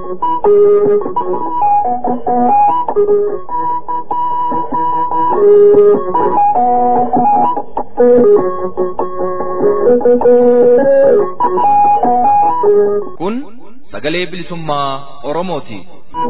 Kun sagalee bilisummaa Oromooti.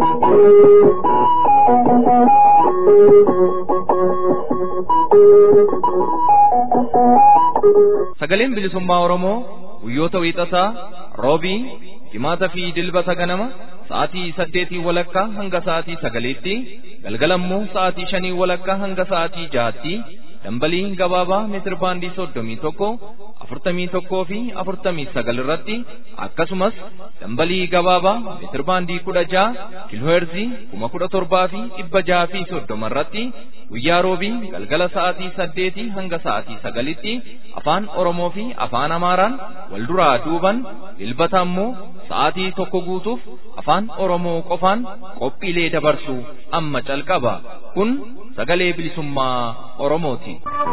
Sagaleen bilisummaa Oromoo guyyoota wiixataa roobii jimaataa fi dilbata ganama sa'aatii saddeetii walakkaa hanga sa'aatii sagaliitti galgalammoo sa'aatii shanii walakkaa hanga sa'aatii jahaatti dambalii gabaabaa meetir baandii soddomii tokko afurtamii tokkoo fi afurtamii sagal irratti akkasumas dambalii gabaabaa meetir baandii kudha jaha kiilooherzii kuma kudha torbaa fi dhibba jaha fi soddoma irratti guyyaa roobii galgala sa'aatii saddeetii hanga sa'aatii sagalitti afaan oromoo fi afaan amaaraan wal duraa duuban dilbata ammoo sa'aatii tokko guutuuf afaan oromoo qofaan qophiilee dabarsu amma calqaba kun sagalee bilisummaa oromooti.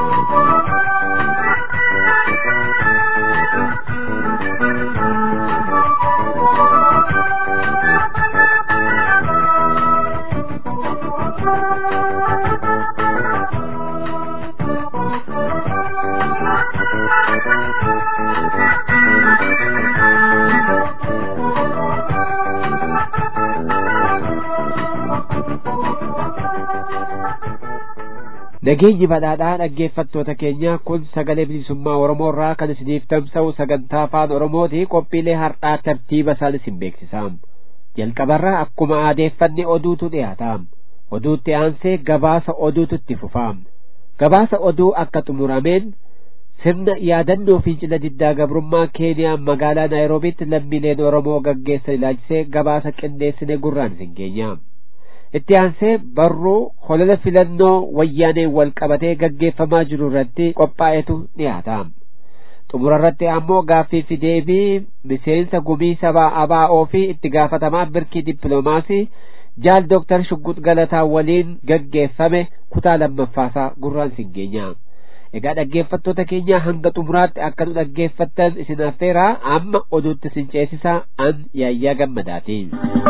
Nageenyi badhaadhaa dhaggeeffattoota keenya kun sagalee bilisummaa Oromoo irraa kan isiniif tamsa'u sagantaa afaan Oromooti qophiilee har'aa tartiiba isaan isin beeksisaam. Jalqabarraa akkuma aadeeffanne oduutu dhiyaataam. Oduutti aansee gabaasa oduutu itti fufaam. Gabaasa oduu akka xumurameen sirna yaadannoo fincila diddaa gabrummaa Keeniyaa magaalaa Naayiroobiitti lammiileen Oromoo gaggeessan ilaalchisee gabaasa qindeessine gurraan isin geenyaam. itti aansee barruu holola filannoo wayyaaneen wal qabatee gaggeeffamaa jiru irratti qophaa'etu dhiyaataam. xumura irratti ammoo gaaffii fi deebii miseensa gumii sabaa ABO fi itti gaafatamaa birkii dippiloomaasii jaal dooktar Shuggut Galataa waliin gaggeeffame kutaa lammaffaasaa gurraan isin geenya. Egaa dhaggeeffattoota keenya hanga xumuraatti akka nu dhaggeeffattan isin affeeraa amma oduutti isin ceesisaa an yaayyaa gammadaatiin.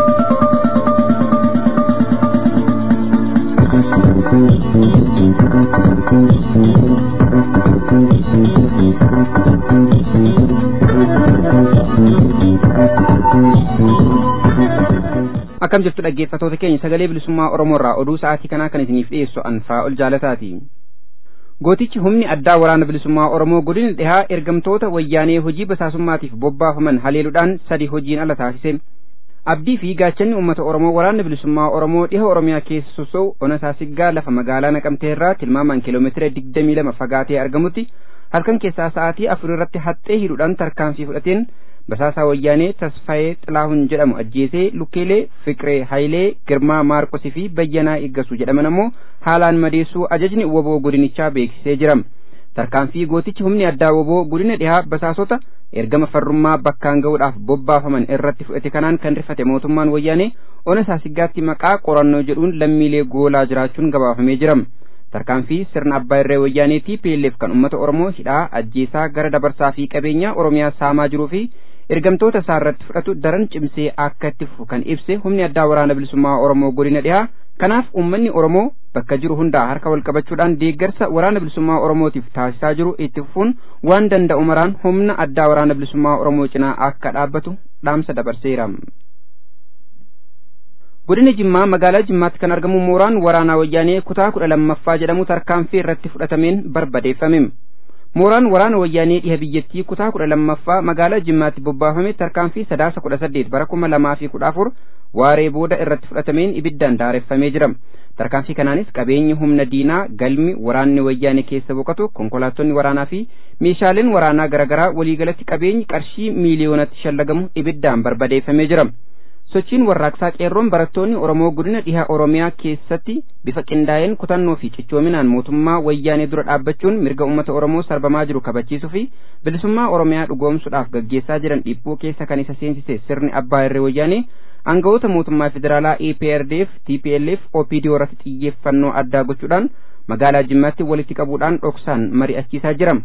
akkam jirtu dhaggeeffatoota keenya sagalee bilisummaa oromoo irraa oduu sa'aatii kanaa kan isiniif dhiyeessu anfaa ol jaalataati gootichi humni addaa waraana bilisummaa oromoo godina dhihaa ergamtoota wayyaanee hojii basaasummaatiif bobbaafaman haleeluudhaan sadi hojiin ala taasise abdii fi gaachanni uummata oromoo waraanni bilisummaa oromoo dhiha oromiyaa keessa soso'u ona saasiggaa lafa magaalaa naqamtee irraa tilmaamaan kiiloomeetira digdamii lama fagaatee argamutti halkan keessaa sa'aatii afur irratti haxxee hidhuudhaan tarkaanfii fudhateen basaasaa wayyaanee tasfaayee xilaahun jedhamu ajjeesee lukkeelee fiqiree hayilee girmaa maarqosii fi bayyanaa eeggasu jedhaman ammoo haalaan madeessuu ajajni woboo godinichaa beeksisee jira tarkaanfii gootichi humni addaa woboo godina dhihaa basaasota ergama farrummaa bakkaan ga'uudhaaf bobbaafaman irratti fudhate kanaan kan rifate mootummaan wayyaanee ona saasiggaatti maqaa qorannoo jedhuun lammiilee goolaa jiraachuun gabaafamee jira tarkaanfii sirna abbaa irree wayyaanee TPLF kan uummata oromoo hidhaa ajjeesaa gara dabarsaa fi qabeenyaa oromiyaa saamaa jiruu fi ergamtoota isaa irratti fudhatu daran cimsee akka itti fufu kan ibse humni addaa waraana bilisummaa oromoo godina dhihaa kanaaf uummanni oromoo bakka jiru hundaa harka wal qabachuudhaan deeggarsa waraana bilisummaa oromootiif taasisaa jiru itti fufuun waan danda'u maraan humna addaa waraana bilisummaa oromoo cinaa akka dhaabbatu dhaamsa dabarseera. godina jimmaa magaalaa jimmaatti kan argamu mooraan waraanaa wayyaanee kutaa kudha lammaffaa jedhamu tarkaanfii irratti fudhatameen barbadeeffame. mooraan waraana wayyaanee dhiha biyyattii kutaa kudha lammaffaa magaalaa jimmaatti bobbaafame tarkaanfii sadaasa kudha saddeet bara kuma lamaa fi kudha afur waaree booda irratti fudhatameen ibiddaan daareffamee jira tarkaanfii kanaanis qabeenyi humna diinaa galmi waraanni wayyaanee keessa boqotu konkolaattonni waraanaa fi meeshaaleen waraanaa garaagaraa waliigalatti qabeenyi qarshii miiliyoonatti shallagamu ibiddaan barbadeeffamee jira sochiin warraaqsaa qeerroon barattoonni oromoo godina dhiha oromiyaa keessatti bifa qindaa'een kutannoo fi cichoominaan mootummaa wayyaanee dura dhaabbachuun mirga uummata oromoo sarbamaa jiru kabachiisuu fi bilisummaa oromiyaa dhugoomsuudhaaf gaggeessaa jiran dhiibboo keessa kan isa seensise sirni abbaa irree wayyaanee aangawoota mootummaa federaalaa EPRDF TPLF OPDO irratti xiyyeeffannoo addaa gochuudhaan magaalaa jimmaatti walitti qabuudhaan dhoksaan mari'achiisaa jira.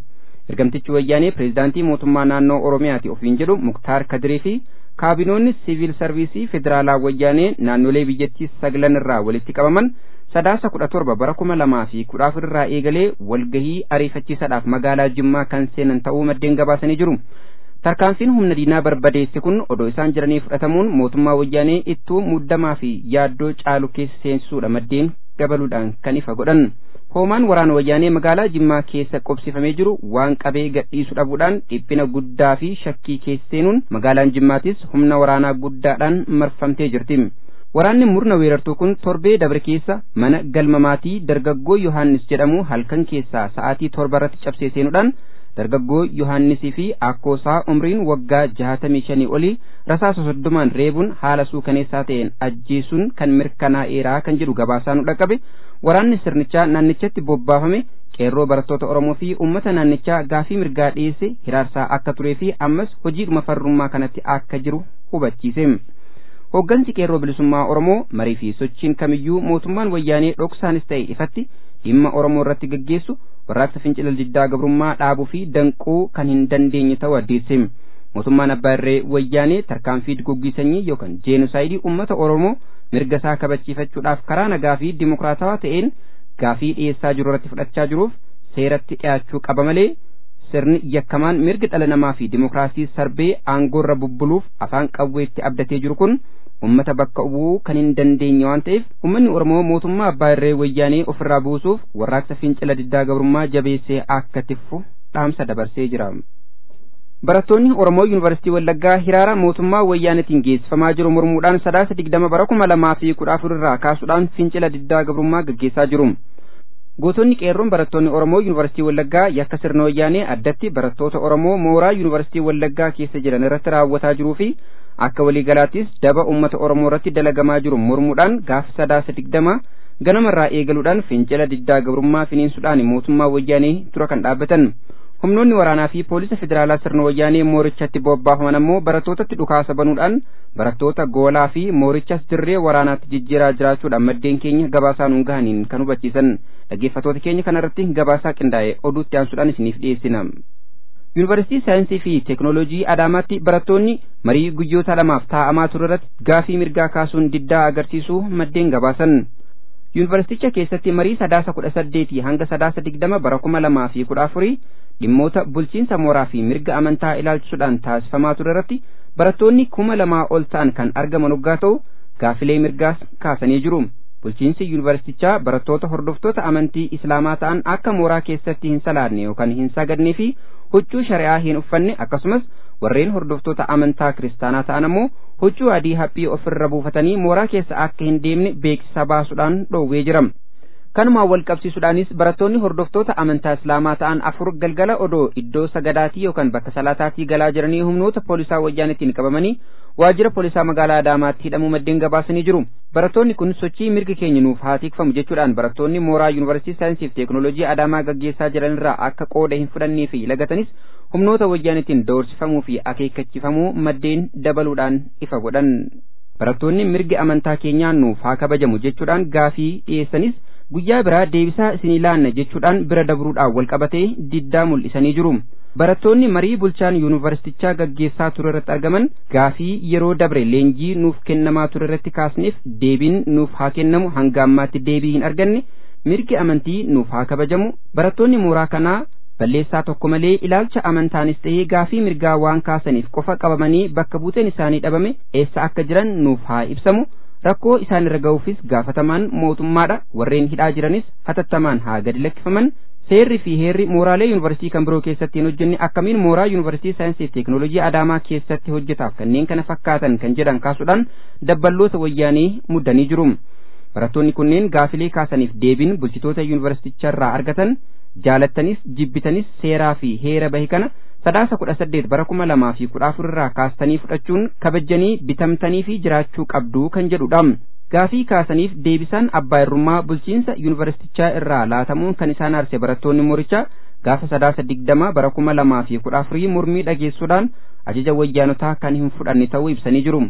ergamtichi wayyaanee pireezidaantii mootummaa naannoo oromiyaati ofiin jedhu muktaar kadirii fi kaabinoonni siviil sarviisii federaalaa wayyaanee naannolee biyyattii saglan irraa walitti qabaman sadaasa kudha torba bara kuma lamaa fi kudha afur irraa eegalee walgahii ariifachiisaadhaaf magaalaa jimmaa kan seenan ta'uu maddeen gabaasanii jiru. tarkaanfiin humna diinaa barbadeesse kun odoo isaan jiranii fudhatamuun mootummaa wayyaanee ittuu muddamaa fi yaaddoo caalu keessa seensisuudha maddeen dabaluudhaan kan ifa godhan hoomaan waraana wayyaanee magaalaa jimmaa keessa qobsifamee jiru waan qabee gadhiisu dhabuudhaan dhiphina guddaa fi shakkii keessa seenuun magaalaan jimmaatis humna waraanaa guddaadhaan marfamtee jirti waraanni murna weerartuu kun torbee dabre keessa mana galma maatii dargaggoo yohaannis jedhamu halkan keessaa sa'aatii torba irratti cabsee seenuudhaan dargaggoo yohaannisii fi akkoosaa umriin waggaa jahatamii shanii olii rasaasa soddomaan reebuun haala suukaneessaa ta'een ajjeesuun kan mirkanaa'eeraa kan jedhu gabaasaan nu dhaqqabe waraanni sirnichaa naannichatti bobbaafame qeerroo barattoota oromoo fi ummata naannichaa gaafii mirgaa dhiyeesse hiraarsaa akka turee fi ammas hojiidhuma farrummaa kanatti akka jiru hubachiise. Hooggansi qeerroo bilisummaa Oromoo marii fi sochiin kamiyyuu mootummaan wayyaanee dhoksaanis ta'e ifatti dhimma Oromoo irratti gaggeessu warraaqsa fincila diddaa gabrummaa dhaabuu fi danquu kan hin dandeenye ta'uu addeesse. Mootummaan abbaa irree wayyaanee tarkaanfii duguggii sanyii yookaan jeenusaayidii uummata Oromoo mirga isaa kabachiifachuudhaaf karaa nagaa fi dimokiraatawaa ta'een gaafii dhiyeessaa jiru irratti fudhachaa jiruuf seeratti dhiyaachuu qaba malee sirni yakkamaan mirga dhala namaa fi dimokiraasii sarbee aangoorra bubbuluuf afaan qawweetti abdatee jiru kun ummata bakka bu'uu kan hin dandeenye waan ta'eef ummanni oromoo mootummaa abbaa irree wayyaanee ofirraa buusuuf warraaqsa fincila diddaa gabrummaa jabeessee akka tiffu dhaamsa dabarsee jira. Barattoonni Oromoo Yuunivarsiitii Wallaggaa hiraara mootummaa wayyaanetiin geessifamaa jiru mormuudhaan sadaasa digdama bara kuma lamaa fi kudha afur irraa kaasuudhaan fincila diddaa gabrummaa gaggeessaa jiru. Gootonni qeerroon barattoonni Oromoo Yuunivarsiitii Wallaggaa yakka sirna wayyaanee addatti barattoota Oromoo mooraa Yuunivarsiitii Wallaggaa keessa jiran irratti raawwataa jiruu fi akka waliigalaattis daba uummata Oromoo irratti dalagamaa jiru mormuudhaan gaafa sadaasa digdama ganamarraa eegaluudhaan fincila diddaa gabrummaa finiinsuudhaan mootummaa wayyaanee dura kan dhaabbatan. humnoonni waraanaa fi poolisa federaalaa sirna wayyaanee moorichatti bobbaafaman ammoo barattootatti dhukaasa banuudhaan barattoota goolaa fi moorichas dirree waraanaatti jijjiiraa jiraachuudhaan maddeen keenya gabaasaa nuun gahaniin kan hubachiisan dhaggeeffattoota keenya kanarratti gabaasaa qindaa'e oduutti aansuudhaan isiniif dhiyeessina. Yuunivarsiitii saayinsii fi teeknooloojii Adaamaatti barattoonni marii guyyoota lamaaf taa'amaa ture irratti gaafii mirgaa kaasuun diddaa agarsiisuu maddeen gabaasan. Yuunivarsiiticha keessatti marii sadaasa kudha saddeetii hanga sadaasa digdama bara kuma lamaa fi kudha afurii dhimmoota bulchiinsa mooraa fi mirga amantaa ilaalchisuudhaan taasifamaa ture irratti barattoonni kuma lamaa ol ta'an kan argaman waggaa ta'u gaafilee mirgaas kaasanii jiru. Bulchiinsi yuunivarsiitichaa barattoota hordoftoota amantii islaamaa ta'an akka mooraa keessatti hin salaanne yookaan hin sagadnee fi huccuu shari'aa hin uffanne akkasumas warreen hordoftoota amantaa kiristaanaa ta'an ammoo huccuu adii haphii ofirra buufatanii mooraa keessa akka hin deemne beeksisa baasuudhaan dhoowwee jira. kanumaan wal qabsiisuudhaanis barattoonni hordoftoota amantaa islaamaa ta'an afur galgala odoo iddoo sagadaatii yookaan bakka salaataatii galaa jiranii humnoota poolisaa wayyaanitiin qabamanii waajjira poolisaa magaalaa Adaamaatti hidhamuu maddeen gabaasanii jiru. Barattoonni kun sochii mirgi keenya nuuf haa tikfamu jechuudhaan barattoonni mooraa yuunivarsiitii saayinsii fi teeknooloojii Adaamaa gaggeessaa jiranirraa akka qooda hin fudhannee fi lagatanis humnoota wayyaanitiin doorsifamuu fi akeekkachiifamuu maddeen dabaluudhaan ifa godhan. Barattoonni mirgi amantaa keenyaa nuuf haa kabajamu jechuudhaan gaafii dhiyeessanis guyyaa biraa deebisaa isinii laanna jechuudhaan bira dabruudhaan wal qabatee diddaa mul'isanii jiru. Barattoonni marii bulchaan yuunivarsiitichaa gaggeessaa ture irratti argaman gaafii yeroo dabre leenjii nuuf kennamaa ture irratti kaasneef deebiin nuuf haa kennamu hanga ammaatti deebii hin arganne mirgi amantii nuuf haa kabajamu barattoonni mooraa kanaa balleessaa tokko malee ilaalcha amantaanis ta'ee gaafii mirgaa waan kaasaniif qofa qabamanii bakka buuteen isaanii dhabame eessa akka jiran nuuf haa ibsamu. rakkoo isaan irra ga'uufis gaafatamaan mootummaadha warreen hidhaa jiranis hatattamaan haa gadi lakkifaman seerri fi heerri mooraalee yuunivarsiitii kan biroo keessatti hin hojjenne akkamiin mooraa yuunivarsiitii saayinsii fi teeknooloojii adaamaa keessatti hojjetaaf kanneen kana fakkaatan kan jedhan kaasuudhaan dabballoota wayyaanii muddanii jiru barattoonni kunneen gaafilee kaasaniif deebiin bulchitoota yuunivarsiiticharraa argatan jaalattanis jibbitanis seeraa fi heera bahe kana sadaasa kudha saddeet bara kuma lamaa fi kudha afur irraa kaastanii fudhachuun kabajanii bitamtanii fi jiraachuu qabdu kan jedhudha. Gaafii kaasaniif deebisaan abbaa irrummaa bulchiinsa yuunivarsiitichaa irraa laatamuun kan isaan arse barattoonni moorichaa gaafa sadaasa digdama bara kuma lamaa fi kudha afurii mormii dhageessuudhaan ajaja wayyaanotaa kan hin fudhanne ta'uu ibsanii jiru.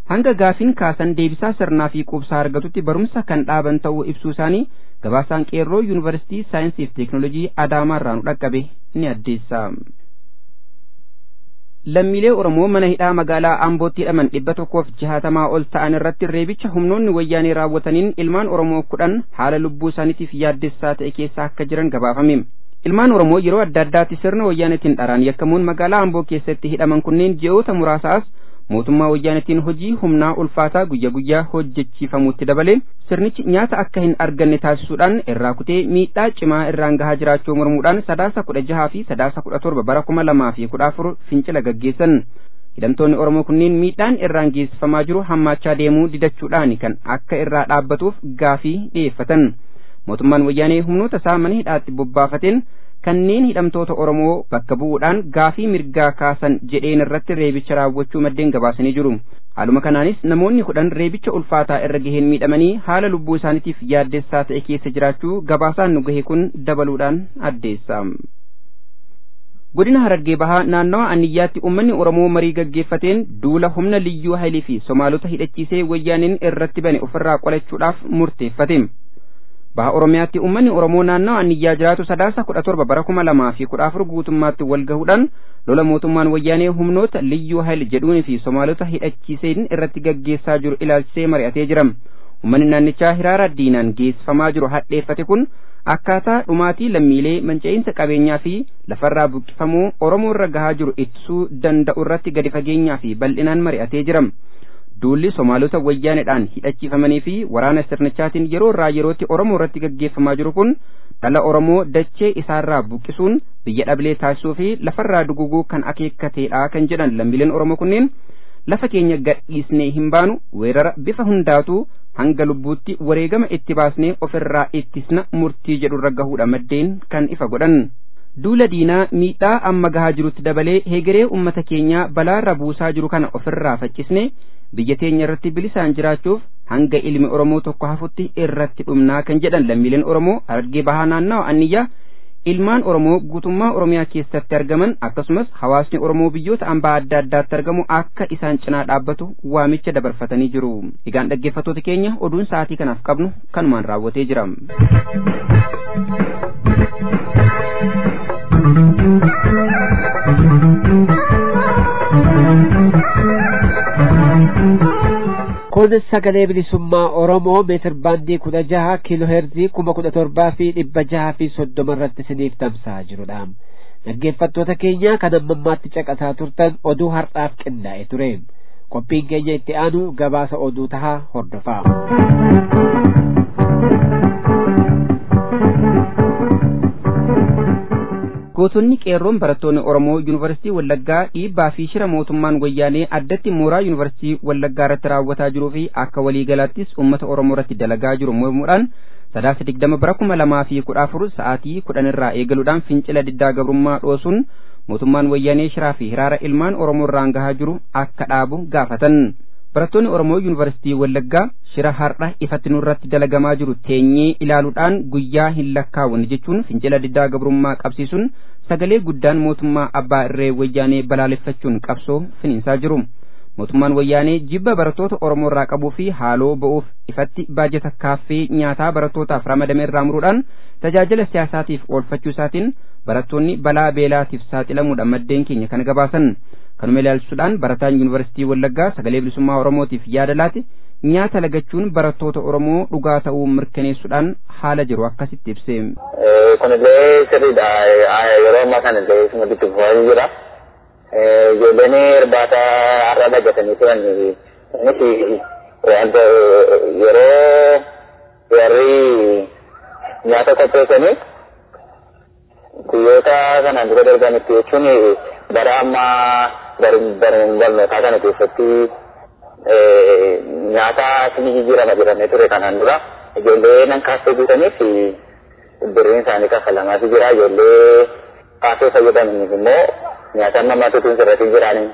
hanga gaafiin kaasan deebisaa sirnaa fi quubsaa argatutti barumsa kan dhaaban ta'uu ibsuu isaanii gabaasaan qeerroo yuunivarsiitii saayinsii fi teeknoolojii adaamaa irraa nu dhaqqabe ni addeessa. lammiilee oromoo mana hidhaa magaalaa ambootti hidhaman dhibba tokkoof jahaatamaa ol ta'an irratti reebicha humnoonni wayyaanee raawwataniin ilmaan oromoo kudhan haala lubbuu isaaniitiif yaaddessaa ta'e keessa akka jiran gabaafame ilmaan oromoo yeroo adda addaatti sirna wayyaanetiin dharaan yakkamuun magaalaa amboo keessatti hidhaman kunneen ji'oota muraasaas mootummaa wayyaanetiin hojii humnaa ulfaataa guyya guyyaa hojjechiifamuutti dabalee sirnichi nyaata akka hin arganne taasisuudhaan irraa kutee miidhaa cimaa irraan gahaa jiraachuu mormuudhaan sadaasa kudha jahaa fi sadaasa kudha torba bara kuma lamaa fi kudha afur fincila gaggeessan hidhamtoonni oromoo kunneen miidhaan irraan geessifamaa jiru hammaachaa deemuu didachuudhaan kan akka irraa dhaabbatuuf gaafii dhiyeeffatan mootummaan wayyaanee humnoota isaa mana hidhaatti bobbaafateen kanneen hidhamtoota Oromoo bakka bu'uudhaan gaafii mirgaa kaasan jedheen irratti reebicha raawwachuu maddeen gabaasanii jiru. Haaluma kanaanis namoonni kudhan reebicha ulfaataa irra gaheen miidhamanii haala lubbuu isaaniitiif yaaddessaa ta'e keessa jiraachuu gabaasaan nu gahe kun dabaluudhaan addeessa. Godina Harargee Bahaa naannawa Aniyyaatti uummanni Oromoo marii gaggeeffateen duula humna liyyuu hailii fi Somaalota hidhachiisee wayyaaniin irratti bane ofirraa qolachuudhaaf murteeffate. baha oromiyaatti uummanni oromoo naannawa aniyyaa jiraatu sadaasa kudha torba bara kuma lamaa fi kudha afur guutummaatti wal gahuudhaan lola mootummaan wayyaanee humnoota liyyuu hayil jedhuunii fi somaalota hidhachiiseen irratti gaggeessaa jiru ilaalchisee mari'atee jira uummanni naannichaa hiraara diinaan geessifamaa jiru hadheeffate kun akkaataa dhumaatii lammiilee manca'iinsa qabeenyaa fi lafarraa buqqifamuu oromoo irra gahaa jiru ittisuu danda'u irratti gadi fageenyaa fi bal'inaan mari'atee jira. duulli somaalota wayyaaneedhaan hidhachiifamanii fi waraana sirnichaatiin yeroo irraa yerootti oromoo irratti gaggeeffamaa jiru kun dhala oromoo dachee isaarraa buqqisuun biyya dhablee taasisuu fi lafarraa duguguu kan akeekkateedha kan jedhan lammiileen oromoo kunneen lafa keenya gadhiisnee hin baanu weerara bifa hundaatu hanga lubbuutti wareegama itti baasnee ofirraa ittisna murtii jedhurra gahuudha maddeen kan ifa godhan. duula diinaa miidhaa amma gahaa jirutti dabalee heegeree ummata keenyaa balaarra buusaa jiru kana ofirraa faccisne biyya teenya irratti bilisaan jiraachuuf hanga ilmi oromoo tokko hafutti irratti dhumnaa kan jedhan lammiileen oromoo harargee bahaa naannawa anniyyaa ilmaan oromoo guutummaa oromiyaa keessatti argaman akkasumas hawaasni oromoo biyyoota ambaa adda addaatti argamu akka isaan cinaa dhaabbatu waamicha dabarfatanii jiru egaan dhaggeeffattoota keenya oduun sa'aatii kanaaf qabnu kanumaan raawwatee jira. kun sagalee bilisummaa oromoo meetir baandii kudha jaha kiiloo heerzii kuma kudha torbaa fi dhibba jaha fi soddoma irratti isiniif tamsa'aa jirudha dhaggeeffattoota keenya kan amma ammaatti caqasaa turtan oduu har'aaf qindaa'e ture qophiin keenya itti aanu gabaasa oduu tahaa hordofaa gootonni qeerroon barattoonni oromoo yuunivarsiitii wallaggaa dhiibbaa fi shira mootummaan wayyaanee addatti mooraa yuunivarsiitii wallaggaa irratti raawwataa jiruu fi akka waliigalaattis uummata oromoo irratti dalagaa jiru mormuudhaan sadaasa digdama bara kuma lamaa fi kudha afur sa'aatii kudhan irraa eegaluudhaan fincila diddaa gabrummaa dhoosuun mootummaan wayyaanee shiraa fi hiraara ilmaan oromoo irraan gahaa jiru akka dhaabu gaafatan barattoonni oromoo yuunivarsiitii wallaggaa shira har'a ifatti nurratti dalagamaa jiru teenyee ilaaluudhaan guyyaa hin lakkaawwanne jechuun fincila diddaa gabrummaa qabsiisuun sagalee guddaan mootummaa abbaa irree wayyaanee balaaleffachuun qabsoo finiinsaa jiru mootummaan wayyaanee jibba barattoota oromoo irraa qabuu fi haaloo ba'uuf ifatti baajata kaaffee nyaataa barattootaaf ramadame irraa muruudhaan tajaajila siyaasaatiif oolfachuu isaatiin barattoonni balaa beelaatiif saaxilamuudha maddeen keenya kan gabaasan kanuma ilaalchisuudhaan barataan yuunivarsiitii wallaggaa sagalee bilisummaa oromootiif yaada laate nyaata lagachuun barattoota oromoo dhugaa ta'uu mirkaneessuudhaan haala jiru akkasitti ibse. Kunillee sirriidha. Yeroo ammaa kanallee isuma itti fufaa jira. Ijoolleen irbaata har'a dhagatanii turan innis wanta yeroo warri nyaata qopheessanii guyyoota kanaan dura darbanitti jechuun bara ammaa barnootaa kana keessatti nyaata isin jijjiirama jedhamee ture kanaan dura ijoollee nan kaaffee guutaniif birriin isaanii kaffalamaatu jira ijoollee kaaffee fayyadamaniif immoo nyaata namatti tun sirratti jiranii.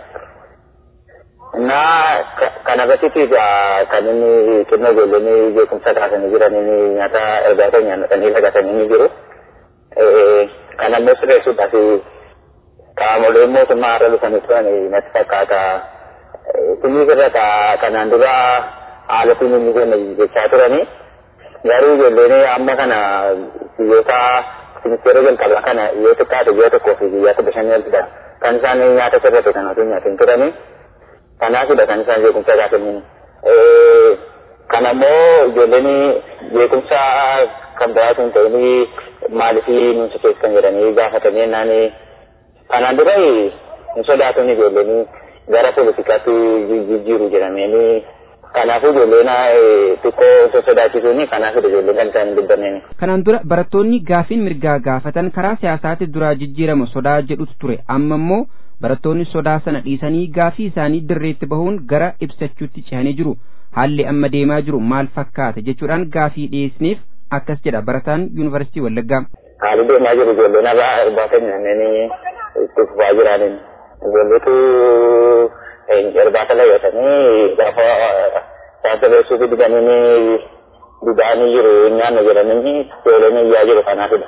Innaa kana irratti kan inni xinnoo ijoolleen beekumsa kaasanii jiran inni nyaata irbaata nyaatanii lagatanii ni jiru. Kan ammoo sirreessuudhaaf qaamoleen mootummaa irra dhufanii turan natti fakkaata qurxummii irra kanaan dura haalatiin inni kenna jechaa turani. Garuu ijoolleen amma kana biyyoota ministeera jalqabaa kana yoo xiqqaate biyya tokkoo fi biyya kudha shanii oltidha. Kan isaan nyaata sirrate kan otoo nyaatin turani. Kanaafidha kan isaan beekumsa gaafannin. Kanammoo ijoolleen beekumsa kan biraatu hin ta'in maaliif nuti keessan jedhanii gaafatanii naan kanaan dura hin sodaatun ijoolleen gara poolitikaatti jijjiiru jedhamanii kanaafuu ijoolleen xiqqoo osoo sodaachisuun kanaafidha ijoolleen kan isaan hin dubbanneen. Kanaan dura barattoonni gaafiin mirgaa gaafatan karaa siyaasaatti duraa jijjiirama sodaa jedhutu ture amma immoo barattoonni sodaa sana dhiisanii gaafii isaanii dirreetti bahuun gara ibsachuutti cehanii jiru. haalli amma deemaa jiru maal fakkaata jechuudhaan gaafii dhiyeessiniif akkas jedha barataan yuunivarsiitii Wallaggaa. Haalli deemaa jiru ijoolleen irraa irbaata nyaannanii itti fufaa jiraniin ijoolleetu irbaata layyatanii gaafa saansa beeksisuufi diganii dida'anii jiru nyaanna jedhanii ijoolleen iyyaa jiru kanaafidha.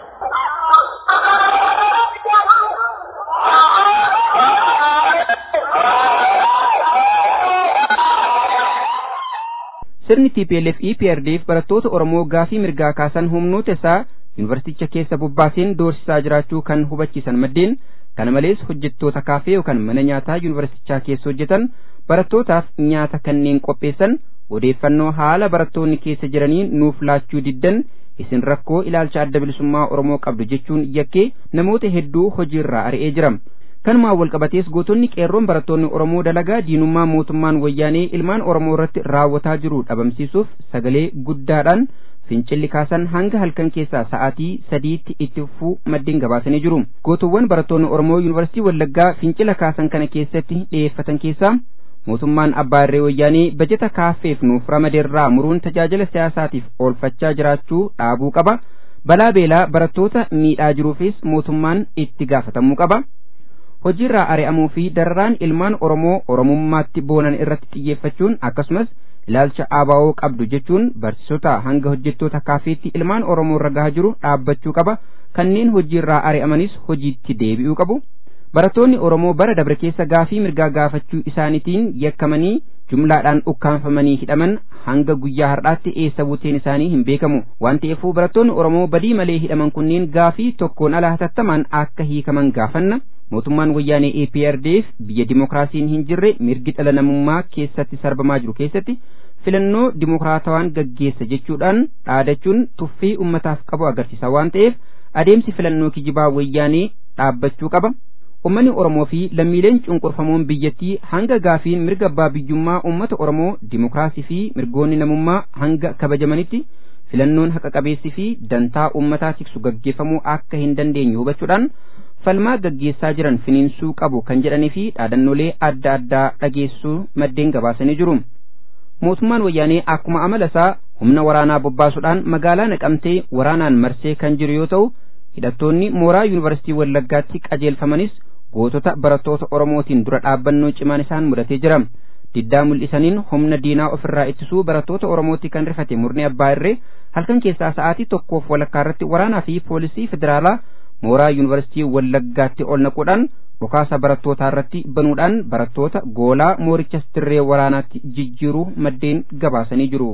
sirni TPLF EPRDF barattoota Oromoo gaafii mirgaa kaasan humnoota isaa yuunivarsiiticha keessa bobbaaseen doorsisaa jiraachuu kan hubachiisan maddeen kana malees hojjettoota kaafee yookaan mana nyaataa yuunivarsiitichaa keessa hojjetan barattootaaf nyaata kanneen qopheessan odeeffannoo haala barattoonni keessa jiranii nuuf laachuu diddan isin rakkoo ilaalcha adda bilisummaa Oromoo qabdu jechuun yakkee namoota hedduu hojiirraa ari'ee jira. kanumaan walqabatees gootonni qeerroon barattoonni Oromoo dalagaa diinummaa mootummaan wayyaanee ilmaan Oromoo irratti raawwataa jiru dhabamsiisuuf sagalee guddaadhaan fincilli kaasan hanga halkan keessaa sa'aatii sadiitti itti fufuu maddeen gabaasanii jiru. Gootuwwan barattoonni Oromoo Yuunivarsiitii Wallaggaa fincila kaasan kana keessatti dhiyeeffatan keessaa mootummaan abbaa irree wayyaanee bajeta kaafeef nuuf ramadeerraa muruun tajaajila siyaasaatiif oolfachaa jiraachuu dhaabuu qaba. Balaa beelaa barattoota miidhaa jiruufis mootummaan itti gaafatamuu qaba. hojiirraa ari'amuu fi dararaan ilmaan Oromoo Oromummaatti boonan irratti xiyyeeffachuun akkasumas ilaalcha ABO qabdu jechuun barsiisota hanga hojjettoota kaafeetti ilmaan Oromoo irra gahaa jiru dhaabbachuu qaba kanneen hojiirraa ari'amanis hojiitti deebi'uu qabu. Barattoonni Oromoo bara dabre keessa gaafii mirgaa gaafachuu isaaniitiin yakkamanii jumlaadhaan ukkaanfamanii hidhaman hanga guyyaa har'aatti eessa buuteen isaanii hin beekamu waan ta'eefuu barattoonni Oromoo badii malee hidhaman kunneen gaafii tokkoon ala hatattamaan akka hiikaman gaafanna. mootummaan wayyaanee APRDF biyya dimokiraasiin hin jirre mirgi dhala namummaa keessatti sarbamaa jiru keessatti filannoo dimokiraatawaan gaggeessa jechuudhaan dhaadachuun tuffii ummataaf qabu agarsiisa waan ta'eef adeemsi filannoo kijibaa wayyaanee dhaabbachuu qaba. Uummanni Oromoo fi lammiileen cunqurfamoon biyyattii hanga gaafiin mirga abbaa biyyummaa uummata Oromoo dimokiraasii fi mirgoonni namummaa hanga kabajamanitti filannoon haqa qabeessii fi dantaa uummataa tiksu gaggeeffamuu akka hin dandeenye hubachuudhaan falmaa gaggeessaa jiran finiinsuu qabu kan jedhanii fi dhaadannoolee adda addaa dhageessuu maddeen gabaasanii jiru. Mootummaan wayyaanee akkuma amala isaa humna waraanaa bobbaasuudhaan magaalaa naqamtee waraanaan marsee kan jiru yoo ta'u hidhattoonni mooraa yuunivarsiitii Wallaggaatti qajeelfamanis gootota barattoota Oromootiin dura dhaabbannoo cimaan isaan mudatee jira. Diddaa mul'isaniin humna diinaa ofirraa ittisuu barattoota Oromootti kan rifate murni abbaa irree halkan keessaa sa'aatii tokkoof walakkaa irratti waraanaa fi poolisii federaalaa mooraa yuunivarsiitii Wallaggaatti ol naquudhaan dhukaasa barattootaa irratti banuudhaan barattoota goolaa moorichas dirree waraanaatti jijjiiruu maddeen gabaasanii jiru.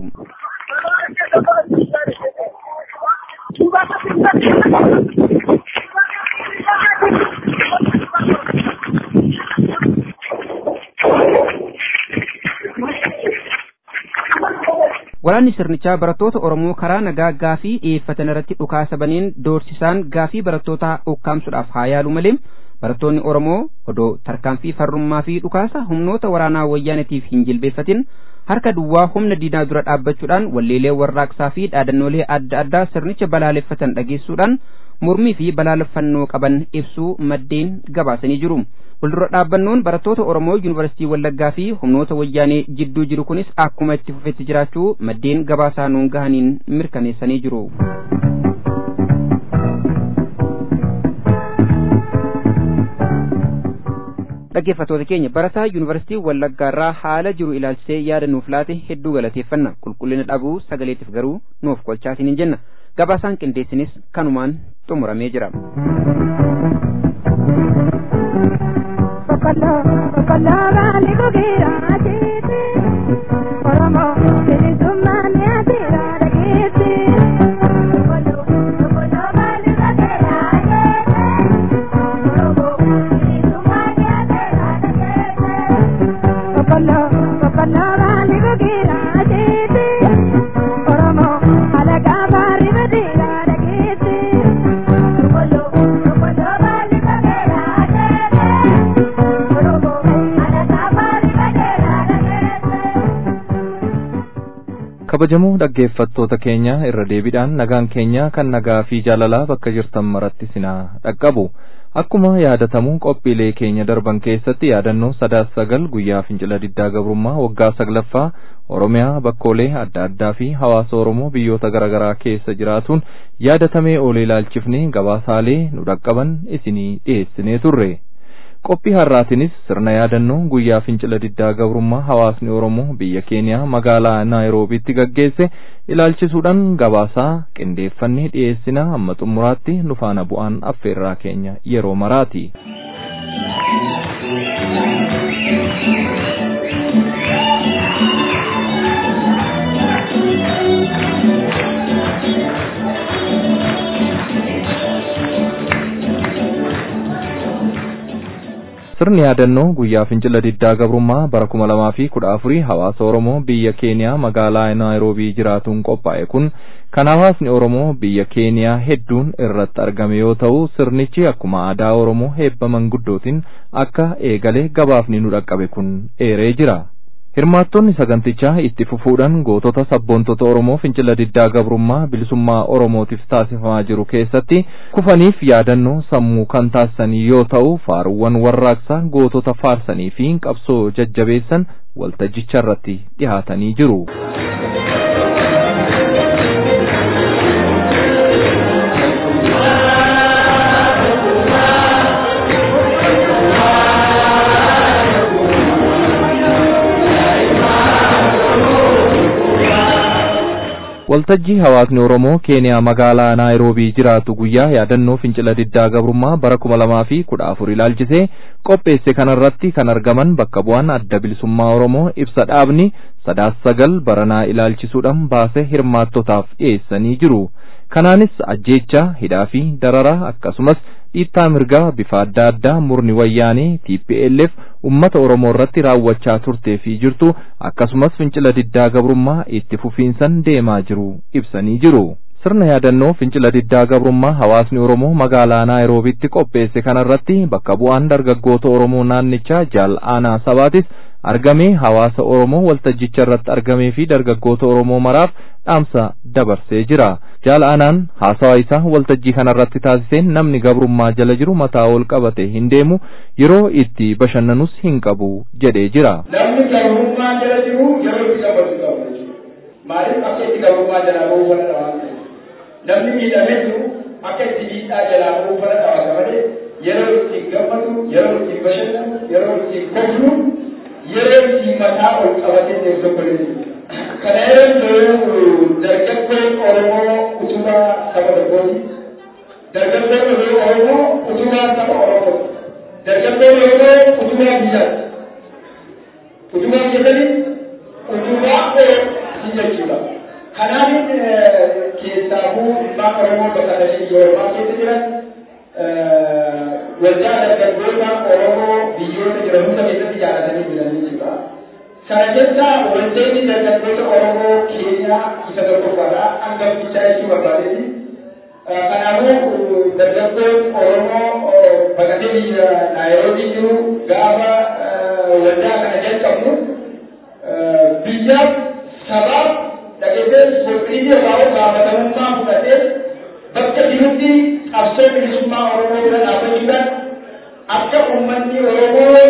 Waraanni sirnichaa barattoota Oromoo karaa nagaa gaafii dhiyeeffatan irratti dhukaasa baneen doorsisaan gaafii barattootaa ukkaamsuudhaaf haa yaalu malee barattoonni Oromoo odoo tarkaanfii farrummaa fi dhukaasa humnoota waraanaa wayyaanetiif hin jilbeeffatin harka duwwaa humna diinaa dura dhaabbachuudhaan walleelee warraaqsaa fi dhaadannoolee adda addaa sirnicha balaaleffatan dhageessuudhaan mormii fi balaaleffannoo qaban ibsuu maddeen gabaasanii jiru. Fuuldura dhaabbannoon barattoota Oromoo Yuunivarsiitii Wallaggaa fi humnoota wayyaanee jidduu jiru kunis akkuma itti fufetti jiraachuu maddeen gabaasaa nuun gahaniin mirkaneessanii jiru. dhaggeeffattoota keenya barataa yuunivarsiitii wallaggaarraa haala jiru ilaalchisee yaada nuuf laate hedduu galateeffanna qulqullina dhabuu sagaleetiif garuu nuuf kolchaatiin hin jenna gabaasaan qindeessinis kanumaan xumuramee jira. Bakka laa bakka laa baali gogeera ati. kabajamoo dhaggeeffattoota keenya irra deebiidhaan nagaan keenya kan nagaa fi jaalalaa bakka jirtan maratti sinaa dhaqqabu akkuma yaadatamu qophiilee keenya darban keessatti yaadannoo sadaas sagal guyyaa fincila diddaa gabrummaa waggaa saglaffaa oromiyaa bakkoolee adda addaa fi hawaasa oromoo biyyoota garaagaraa keessa jiraatuun yaadatamee oolee ilaalchifnee gabaasaalee nu dhaqqaban isinii dhiyeessinee turre. qophii har'aatinis sirna yaadannoo guyyaa fincila diddaa gabrummaa hawaasni oromoo biyya keeniyaa magaalaa naayiroobiitti gaggeesse ilaalchisuudhaan gabaasaa qindeeffannee dhiyeessina hamma xumuraatti nu faana bu'aan affeerraa keenya yeroo maraati. sirni yaadannoo guyyaa fincila diddaa gabrummaa bara kuma lamaa fi kudha afurii hawaasa oromoo biyya keeniyaa magaalaa naayiroobii jiraatuun qophaa'e kun kan hawaasni oromoo biyya keeniyaa hedduun irratti argame yoo ta'u sirnichi akkuma aadaa oromoo heebba manguddootiin akka eegale gabaafni nu dhaqqabe kun eeree jira. hirmaattonni sagantichaa itti fufuudhaan gootota sabboontota oromoo fincila diddaa gabrummaa bilisummaa oromootiif taasifamaa jiru keessatti kufaniif yaadannoo sammuu kan taasisanii yoo ta'u faaruuwwan warraaqsaa gootota faarsanii fi qabsoo jajjabeessan waltajjicha irratti dhihaatanii jiru. waltajjii hawaasni oromoo keeniyaa magaalaa naayiroobii jiraatu guyyaa yaadannoo fincila diddaa gabrummaa bara kuma lamaa fi kudha afur ilaalchisee qopheesse kanarratti kan argaman bakka bu'aan adda bilisummaa oromoo ibsa dhaabni sadaas sagal baranaa ilaalchisuudhaan baase hirmaattotaaf dhiyeessanii jiru kanaanis ajjeechaa hidhaa fi dararaa akkasumas dhiittaa mirgaa bifa adda addaa murni wayyaanee TPLF ummata Oromoo irratti raawwachaa turtee fi jirtu akkasumas fincila diddaa gabrummaa itti fufiinsan deemaa jiru ibsanii jiru. Sirna yaadannoo fincila diddaa gabrummaa hawaasni Oromoo magaalaa Naayiroobiitti qopheesse kanarratti bakka bu'aan dargaggoota Oromoo naannichaa jaal aanaa sabaatis argamee hawaasa Oromoo waltajjicha irratti argamee fi dargaggoota Oromoo maraaf dhaamsa dabarsee jira. Jaal aanaan haasawa isaa waltajjii kanarratti taasiseen namni gabrummaa jala jiru mataa ol qabate hin deemu yeroo itti bashannanus hin qabu jedhee jira. Namni gabrummaa jala jiru yeroo itti qabatu qabu. Maaliif akka itti gabrummaa jalaa bahuu fana dhawaate? Namni miidhamee jiru akka itti miidhaa jalaa bahuu fana dhawaate malee yeroo itti gammadu, yeroo itti bashannanu, yeroo itti kolfu, yeroo itti mataa ol qabatee deemu tokko illee kana yeroo dargaggoon Oromoo utubaa saba tokkooti. Dargaggoon Oromoo utubaa saba Oromooti. Dargaggoon Oromoo utubaa biyyaati. Utubaa keessatti utubaa Oromoo jechuudha. Kanaaf keessaafuu ilmaan Oromoo bakka sadii Yorubaa keessa jiran waldaa dargaggoota Oromoo biyyoota jiran hunda keessatti jaalatanii jiranii jechuudha. Kana jecha waldeenni dargaggoota Oromoo Keeniyaa isa tokkoffaadha. Hangaftichaa jechuu barbaadeeti. Kanaafuu dargaggoon Oromoo baqatee biyya Naayiroobii jiru gaafa waldaa kana jalqabnu biyyaaf sabaaf dhageessee sochii irraa gaafatamummaa fudhatee bakka jirutti qabsoo bilisummaa Oromoo bira dhaabbachuudhaan akka uummanni Oromoo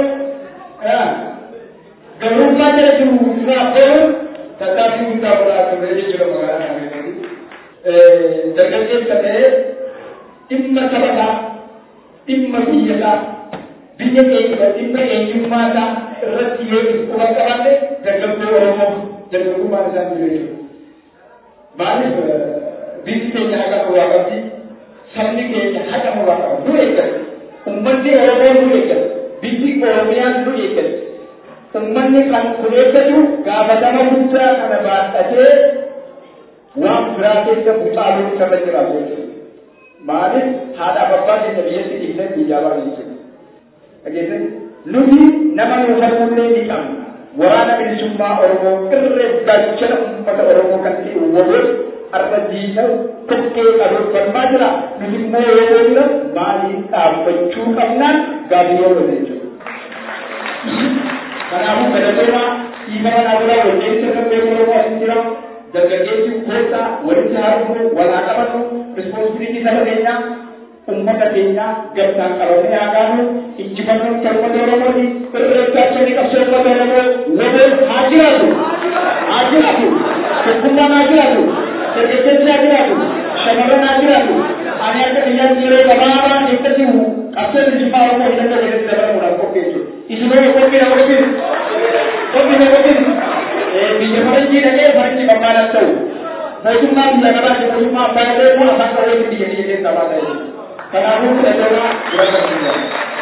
gabrummaa jala jiru irraa bahuun tattaaffii guddaa godhaa ture jechuudha magaalaa Naayiroobii. Dargaggeessa ta'ee dhimma sabasaa, dhimma biyyasaa, biyya keenya dhimma eenyummaasaa irratti yoo quba qabaate dargaggoo Oromoo dargaggummaan isaa jira jechuudha. Maaliif biyyi keenya haqa nurraa qabdi, sabni keenya haqa nurraa qaba. Nu eeggatu. Uummanni Oromoo nu eeggatu. Biyyi Oromiyaa nu eeggatu. Uummanni kan kun eeggatu gaafatama guddaa kana baadhatee waan biraa keessa bucaaluu irra jiraatu jechuudha. Maaliif haadha abbaa keenya biyyatti dhiisee biyyaa baanu jechuudha. Dhageessanii nuti nama nu falmullee ni qabna. waraana bilisummaa Oromoo irree gaachana uummata Oromoo kan ta'e waliin arra diina tokkee qabeeffannaa jira. Nuti immoo yeroo jira maaliif dhaabbachuu qabnaan gaaffii yeroo jechuudha. Kanaafuu gadateera dhiifama naa biraa walqeessa kan beeku Oromoo asin jira. Dargaggeessi goota walitti haaromuu walaa qabatu rispoonsibilitii saba keenyaa ummata keenya gamtaan qabamee haa gaanu injifannoon kan ummata Oromooti irreeffachanii qabsoo ummata Oromoo waliin haa jiraatu haa jiraatu tokkummaan haa jiraatu dargaggeessi haa jiraatu shamarran haa jiraatu ani akka biyyaatti yeroo gabaabaa keessatti qabsoo bilisummaa Oromoo hidhannoo walitti dabalamuudhaaf qopheessu isinoo qophiidha qophiin qophiidha qophiin biyya faranjii dhaqee faranjii barbaadaan ta'u mootummaa biyya kanaati mootummaa abbaa illee moo afaan qabeessi biyya biyya keessaa baata jechuudha. Kanaafuu fudhatamaa dura kan jiru.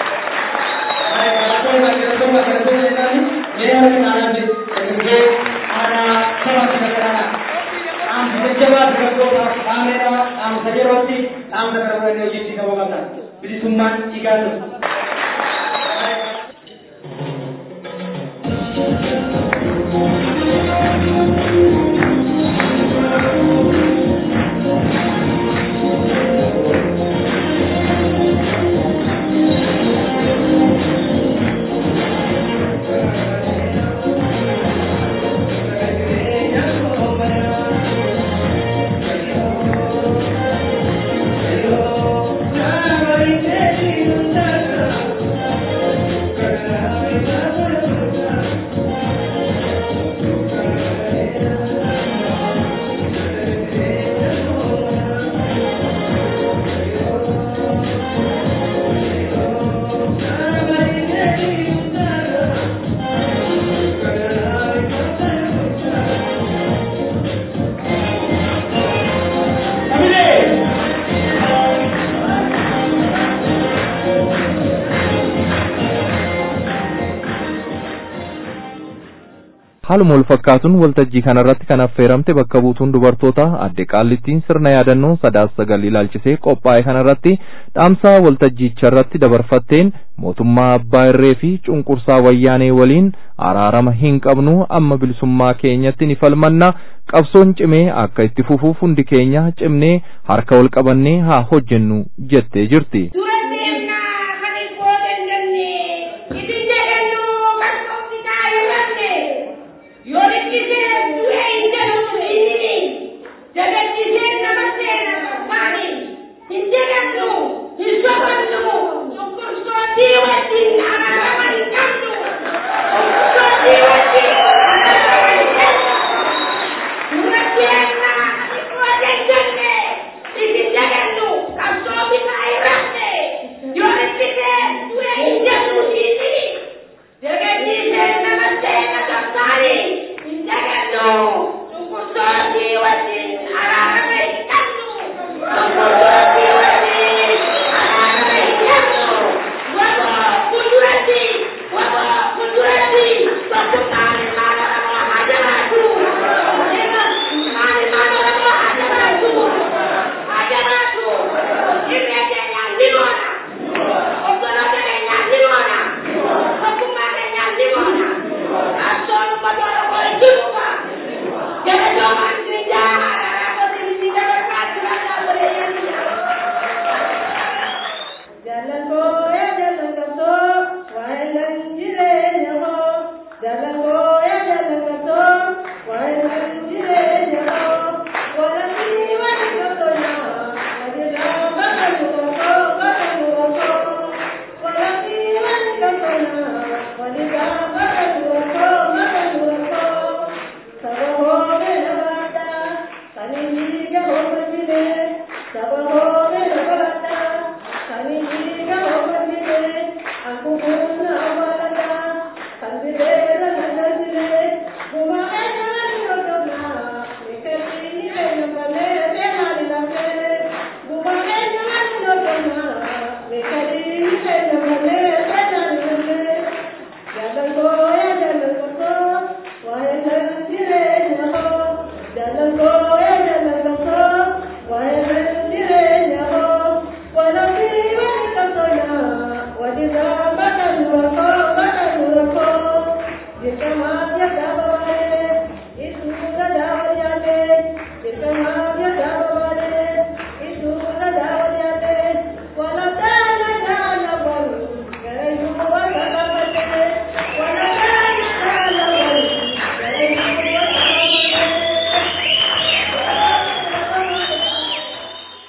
Bilisummaan dhiigaa haaluma wal fakkaatuun waltajjii kanarratti kan affeeramte bakka buutuun dubartoota adde qaallittiin sirna yaadannoo sadaas sagal ilaalchisee qophaa'e kanarratti dhaamsaa waltajjicha irratti dabarfatteen mootummaa abbaa irree fi cunqursaa wayyaanee waliin araarama hin qabnu amma bilisummaa keenyatti ni falmanna qabsoon cimee akka itti fufuuf hundi keenya cimnee harka wal qabannee haa hojjennu jettee jirti.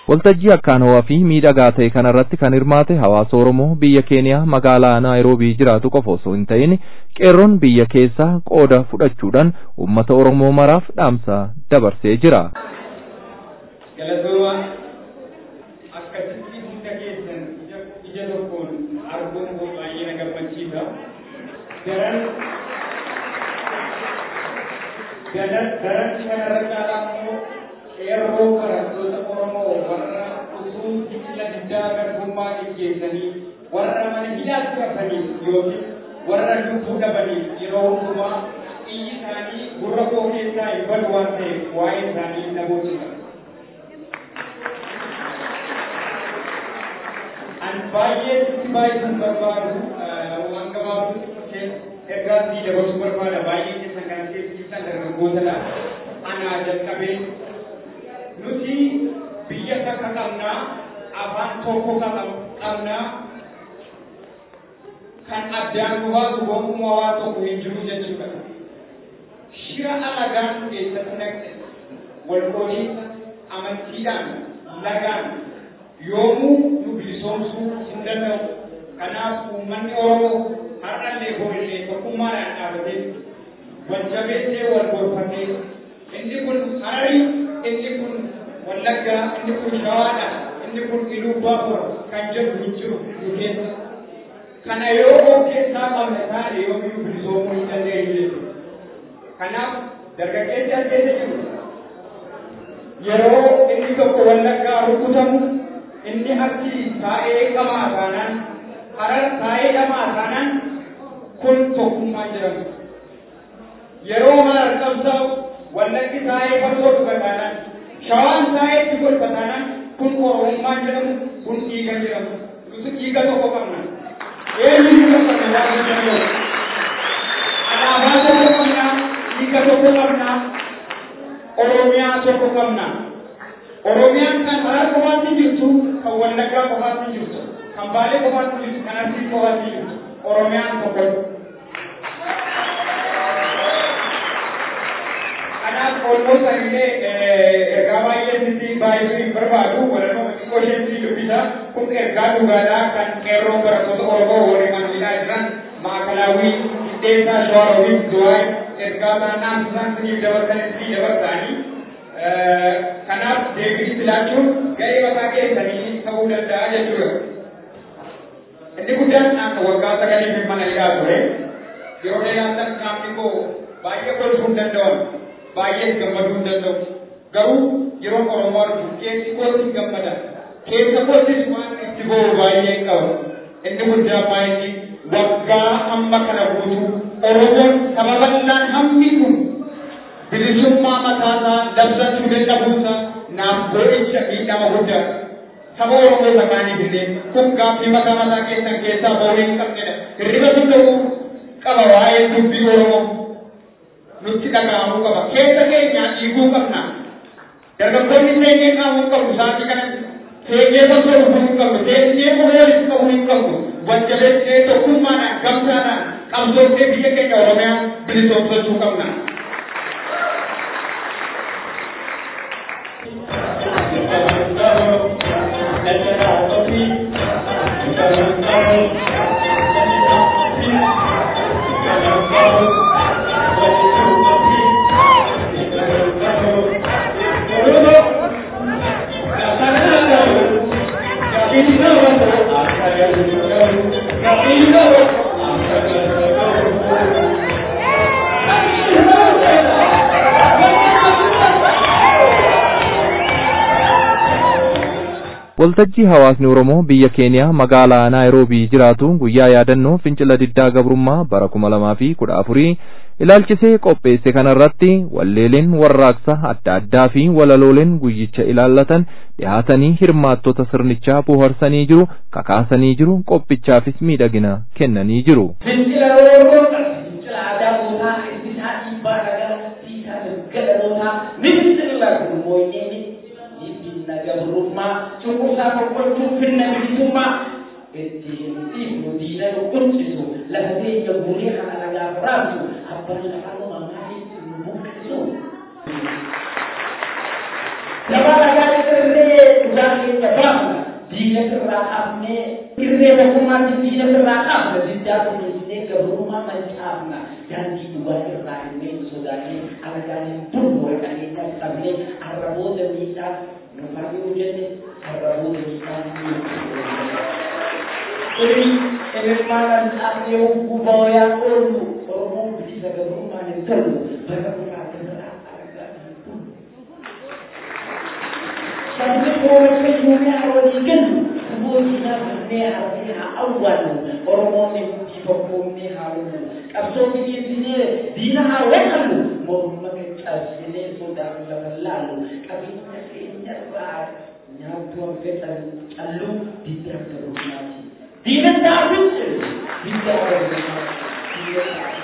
Waltajjii akkaan ho'aa fi miidhagaa ta'e kanarratti kan hirmaate hawaasa Oromoo biyya Keeniyaa magaalaa Naayiroobii jiraatu qofa osoo hin ta'in qeerroon biyya keessaa qooda fudhachuudhaan uummata Oromoo maraaf dhaamsa dabarsee jira. Galatooma akkasitti hunda keessan ija tokkoon arguun koo baay'ee na gammachiisa. Garan garan garan kanarra caalaa immoo qeerroo barattoota Oromoo warra utuu jibila diddaa garbummaa gaggeessanii warra mana hidhaatti hafaniif yookiin warra lubbuu dhabaniif yeroo hundumaa iyyi isaanii gurra koo keessaa hin badu waan ta'eef waa'ee isaanii na boonsisa. An baay'ee itti baay'isuun barbaadu waan gabaabdutti ergaa sii dabarsuu barbaada baay'ee keessan kan keessan dargaggootadha. Anaa jalqabee nuti biyya takka qabnaa afaan tokko qabnaa kan addaan nu baasu gonkumaa waa tokko hin jiru jechuudha. Shira alagaan keessatti naqxe wal qoodiinsa amantiidhaan lagaan yoomuu nu bilisoomsuu hin danda'u. Kanaaf uummanni Oromoo har'allee boollee tokkummaadhaan dhaabatee wal jabeessee wal gorfatee inni kun Hararii inni kun Wallaggaa inni kun Shawaadha inni kun Iluu Baabura kan jedhu hin jiru nu keessa. Kana yoo of keessaa qabne taane yoomiyyuu bilisoomuu hin dandeenyu jechuudha. Kanaaf dargaggeessi as keessa jiru yeroo inni tokko Wallaggaa rukutamu inni achi taa'ee qamaa taanaan harar taa'ee qamaa taanaan kun tokkummaa jedhamu. Yeroo marar qabsaa'u wallaggi taa'ee farsoon dhuga taanaan shawaan taa'ee itti golba taanaan kun oromummaa jedhamu kun dhiiga jedhamu. Nuti dhiiga tokko qabna. Eenyu dhiiga qabna waan jedhamu. Alaabaa tokko qabna, dhiiga tokko qabna, Oromiyaa tokko qabna. Oromiyaan kan harar qofaatti jirtu, kan wallaggaa qofaatti jirtu, kan baalee qofaatti jirtu, kan arsii qofaatti jirtu. Oromiyaan tokko. Kanaaf olmoota illee ergaa baay'ee sitti baay'isuu hin barbaadu. Walaloo xiqqoo isheen dubbisa. Kun ergaa dhugaadhaa kan qeerroo barattoota Oromoo warri amantiidhaa jiran maakalaawii qixxeessaa shawaroowwiif du'aa ergaa taanaan isaan siniif dabarsan itti dabarsanii kanaaf deebii filaachuun ga'ee mataa keessanii ta'uu danda'a jechuudha. Inni guddaan akka waggaa sagalee fi mana hidhaa ture yeroo dheeraatan qaamni koo baay'ee kolfuu hin danda'amu baay'ee gammaduu hin danda'u. Garuu yeroo Oromoo argu keessi kootti gammada. Keessa koottis waan itti bo'u baay'ee qaba. Inni guddaa baay'ee waggaa amma kana guutuu Oromoon saba bal'aan hammi kun bilisummaa mataasaa dabsachuu dadhabuusaa naaf godhicha miidhama guddaa. Saba Oromoo sakaaniif illee kun gaaffii mataa mataa keessan keessaa ba'uu hin qabnedha. Hirriba danda'uu qaba waa'ee dubbii Oromoo. Nutti dhaga'amuu qaba. Keessa keenyaa dhiiguu qabna. Dargaggoonni seenyee qaamuu qabu sa'aatii kanatti. Seenyee osoo dhufuu hin qabnu. Seenyee osoo walitti qabuu hin qabnu. Wajjabeessee tokkummaadhaan gamsaadhaan qabsoofnee biyya keenya Oromiyaa bilisoomsachuu qabna. Waltajjii hawaasni Oromoo biyya Keeniyaa magaalaa Naayiroobii jiraatu guyyaa yaadannoo fincila diddaa gabrummaa bara kuma lamaa fi kudha afurii ilaalchisee qopheesse kanarratti walleeleen warraaqsa adda addaa fi walalooleen guyyicha ilaallatan dhihaatanii hirmaattota sirnichaa bohaarsanii jiru kakaasanii jiru qophichaafis miidhagina kennanii jiru. Fincila Oromoodha. Fincila aadaa mootaa isaa dhiibbaa dhagaa siisaa gaggala mootaa ni fincila gurmooyyee finna gabrummaa cunqursaa boqqochuu finna bilisummaa ittiin dhiifnu diina nu quncisu lafa teenya guuree kana nagaaf raabsu abbaan lafaa nu mammaanii nu buqqisu. Nama nagaa irree dhugaatti diina sirraa qabnee irree tokkummaatti diina sirraa qabna diddaa kunuunsinee gabrummaa mancaafna daandii duwwaa irraa illee sodaannee argaanii bulwaa qabeenya qabnee arraboota miidhaa nufaa yoo jenne arraboota miidhaa Ini ilmaan antaaqee gubooyaa oolu Oromoon bilisa gabrummaan hin tolu bara biraa irraa argaa Sabni koomatti yuumaa walii galu saboota kanneen hafee haa awwaalu Oromoon itti tokkoomnee haa oolu qabsoo bineensine diina haa waqalu morma cabsinee sodaan lafa laalu qabeenya keenya irraa nyaattu hafetan callu diddaa gabrummaati. Diina daawwitti diddaa gabrummaati.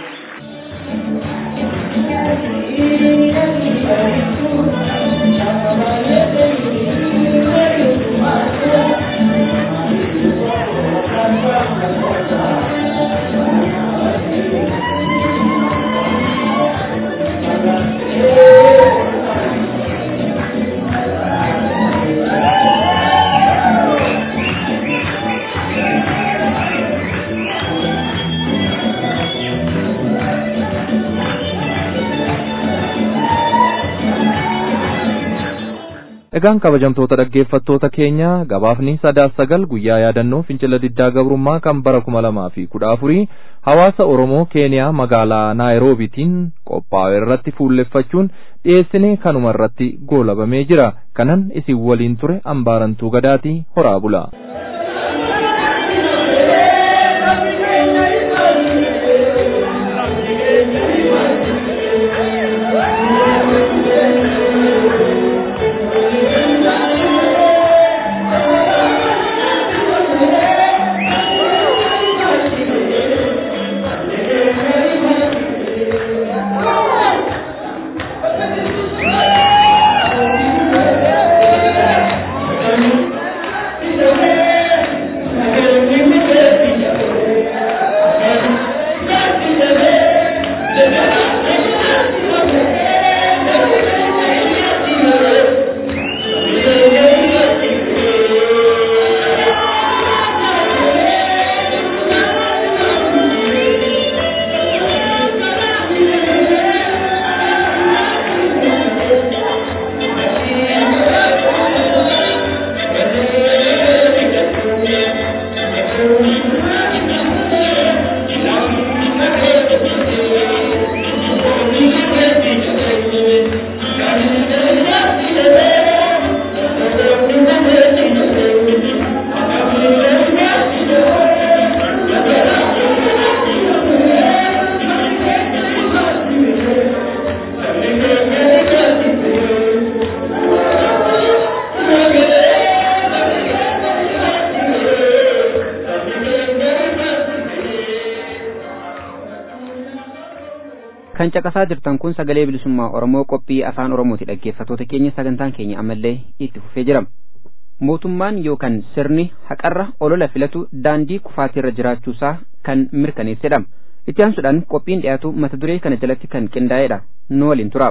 Egaan kabajamtoota dhaggeeffattoota keenya gabaafni sadaas sagal guyyaa yaadannoo fincila diddaa gabrummaa kan bara kuma lamaa fi kudha afurii hawaasa Oromoo Keeniyaa magaalaa Naayiroobiitiin qophaa'e irratti fuulleffachuun dhiyeessinee kanuma irratti goolabamee jira. Kanan isin waliin ture ambaarantuu gadaatii horaa bula. kan caqasaa jirtan kun sagalee bilisummaa oromoo qophii afaan oromooti dhaggeeffattoota keenya sagantaan keenya ammallee itti fufee jira mootummaan yookaan sirni haqarra olola filatu daandii kufaatiirra jiraachuusaa kan mirkaneessedha itti aansuudhaan qophiin dhiyaatu mata duree kana jalatti kan qindaa'edha nu waliin tura.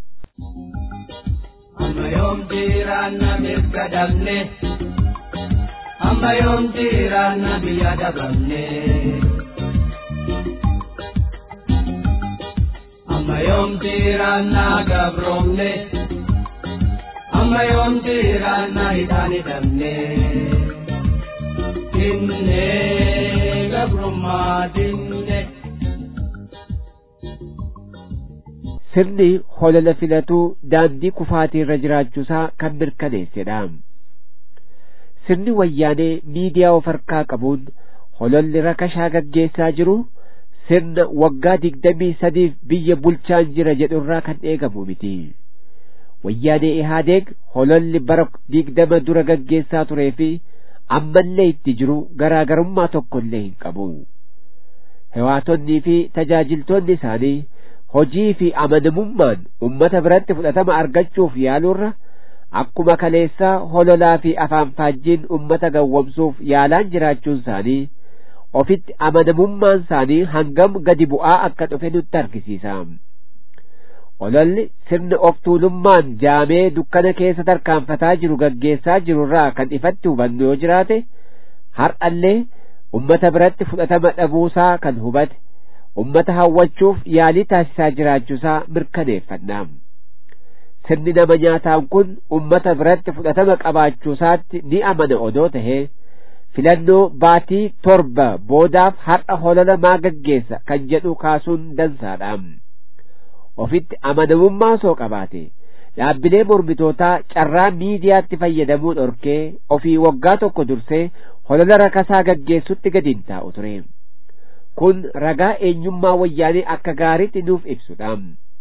Amma yoom jiraanna mirga dhabne amma yoom jiraanna biyya dhabamne. amma yoom jiraanna gabroomne amma yoom jiraanna hidhaan hidhamne dinne gabrummaa dinne. sirni holola filatuu daandii kufaatii irra jiraachuusaa kan mirkaneessedha. Sirni wayyaanee miidiyaa of harkaa qabuun hololli rakashaa gaggeessaa jiru sirna waggaa digdamii sadiif biyya bulchaan jira jedhurraa kan eegamu miti. Wayyaanee Ihaadeeg hololli bara digdama dura gaggeessaa turee fi ammallee itti jiru garaagarummaa tokkollee hin qabu. Hewaatonnii fi tajaajiltoonni isaanii hojii fi amanamummaan ummata biratti fudhatama argachuuf yaaluurra akkuma kaleessaa hololaa fi afaan faajjiin ummata gawwamsuuf yaalaan jiraachuun isaanii ofitti amanamummaan isaanii hangam gadi bu'aa akka dhufe nutti argisiisa. ololli sirna of tuulummaan jaamee dukkana keessa tarkaanfataa jiru gaggeessaa jirurraa kan ifatti hubannu yoo jiraate har'allee ummata biratti fudhatama dhabuusaa kan hubate ummata hawwachuuf yaalii taasisaa jiraachuusaa mirkaneeffanna sirni nama nyaataan kun ummata biratti fudhatama qabaachuusaatti ni amana odoo tahee filannoo baatii torba boodaaf har'a holola maa gaggeessa kan jedhu kaasuun dansaadha ofitti amanamummaa soo qabaate dhaabbilee mormitootaa carraa miidiyaatti fayyadamuu dhorkee ofii waggaa tokko dursee holola rakasaa gaggeessutti gadi hin taa'u ture kun ragaa eenyummaa wayyaanee akka gaariitti nuuf ibsudha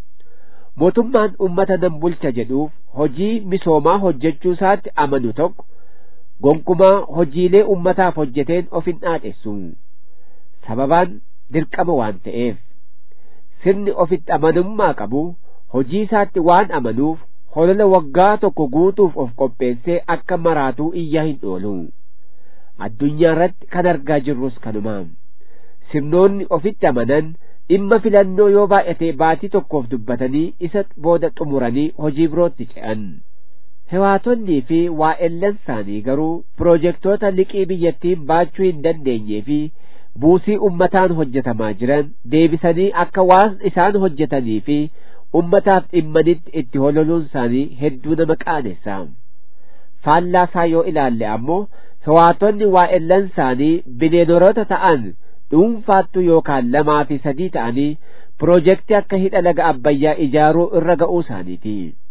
mootummaan ummata nan bulcha jedhuuf hojii misoomaa hojjechuu isaatti amanu tokko gonkumaa hojiilee ummataaf hojjeteen of hin dhaadhessu sababaan dirqama waan ta'eef sirni ofitti amanummaa qabu hojii isaatti waan amanuuf holola waggaa tokko guutuuf of qopheessee akka maraatuu iyyaa hin oolu addunyaa irratti kan argaa jirrus kanuma sirnoonni ofitti amanan dhimma filannoo yoo baay'ate baatii tokkoof dubbatanii isa booda xumuranii hojii birootti ce'an hewaatonnii fi waa'ellan isaanii garuu piroojeektoota liqii biyyattiin baachuu hin dandeenyee fi buusii ummataan hojjetamaa jiran deebisanii akka waan isaan hojjetanii fi ummataaf dhimmanitti itti hololuun isaanii hedduu nama qaanessa faallaasaa yoo ilaalle ammoo hewaatonni waa'ellan isaanii bineeloroota ta'an dhuunfaattu yookaan lamaa fi sadii ta'anii piroojeektii akka hidha laga abbayyaa ijaaruu irra ga'uu isaaniiti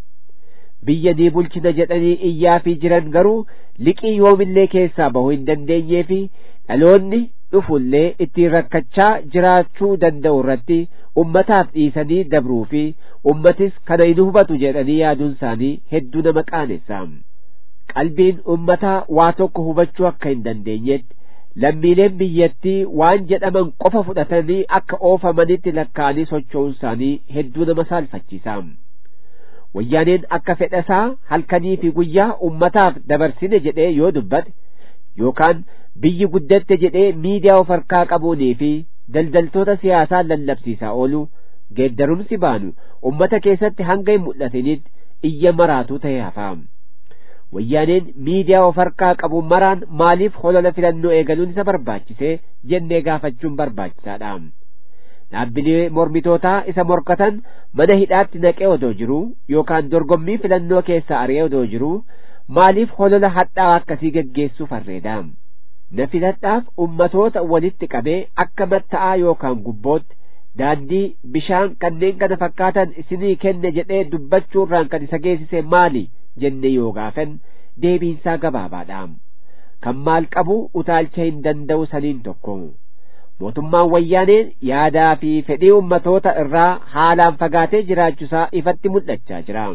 biyya ni bulchina jedhanii iyyaafii jiran garuu liqii yoomillee keessaa bahuu hin dandeenyee fi dhaloonni dhufullee ittiin rakkachaa jiraachuu danda'u irratti ummataaf dhiisanii dabruu fi ummatis kana hin hubatu jedhanii yaaduun isaanii hedduu nama qaanessa qalbiin ummataa waa tokko hubachuu akka hin dandeenyetti lammiileen biyyattii waan jedhaman qofa fudhatanii akka oofamanitti lakkaa'anii socho'uun isaanii hedduu nama saalfachiisa wayyaaneen akka fedhasaa halkanii fi guyyaa ummataaf dabarsine jedhee yoo dubbate yookaan biyyi guddatte jedhee miidiyaa of harkaa qabuunii fi daldaltoota siyaasaa lallabsiisaa oolu geeddarumsi baanu ummata keessatti hanga hin mul'atinitti iyya maraatuu ta'e hafa wayyaaneen miidiyaa of harkaa qabu maraan maaliif holola filannoo eegaluun isa barbaachise jennee gaafachuun barbaachisaadha dhaabbilee mormitootaa isa morkatan mana hidhaatti naqee odoo jiru yookaan dorgommii filannoo keessaa ari'ee odoo jiru maaliif holola hadhaa akkasii geggeessuu farreeda na filadhaaf ummatoota walitti qabee akka matta'aa yookaan gubbootti daandii bishaan kanneen kana fakkaatan isinii kenne jedhee dubbachuurraan kan isa geessise maali jenne yoo gaafan deebiinsaa gabaabaadha kan maal qabu utaalcha hin danda'u saniin tokko mootummaan wayyaaneen yaadaa fi fedhii ummatoota irraa haalaan fagaatee jiraachuusaa ifatti mul'achaa jira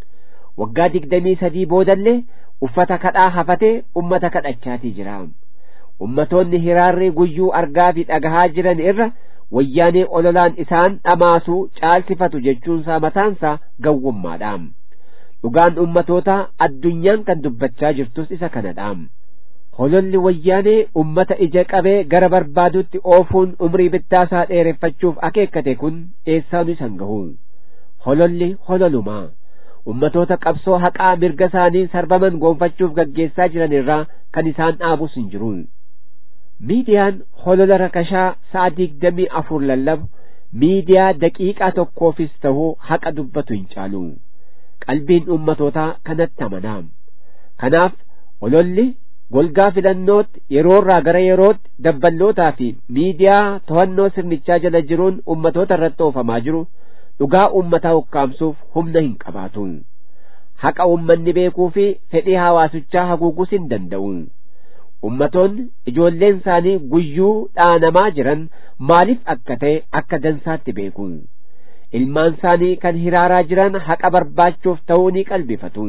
waggaa digdamii sadii boodallee uffata kadhaa hafatee ummata kadhachaatii jira ummatoonni hiraarri guyyuu argaa fi dhagahaa jiran irra wayyaanee ololaan isaan dhamaasuu caalsifatu jechuunsaa mataansaa gawwummaadha dhugaan ummatoota addunyaan kan dubbachaa jirtus isa kanadha hololli wayyaanee ummata ija qabee gara barbaadutti oofuun umrii bittaasaa dheereffachuuf akeekkate kun eessaanu isan gahu hololli hololumaa ummatoota qabsoo haqaa mirga isaanii sarbaman goonfachuuf gaggeessaa jiran irraa kan isaan dhaabus hin jiru miidiyaan holola rakashaa sa'a digdamii afur lallabu miidiyaa daqiiqaa tokkoofis tahuu haqa dubbatu hin caalu qalbiin ummatootaa kanatti amanaa kanaaf hololli golgaa filannootti yeroorraa gara yerootti dabballootaa fi miidiyaa to'annoo sirnichaa jala jiruun ummatoota irratti oofamaa jiru dhugaa ummataa ukkaamsuuf humna hin qabaatu haqa ummanni beekuu fi fedhii hawaasichaa haguugus hin danda'u ummatoonni ijoolleen isaanii guyyuu dhaanamaa jiran maaliif akka ta'e akka dansaatti beeku ilmaan isaanii kan hiraaraa jiran haqa barbaachuuf ta'uu ni qalbifatu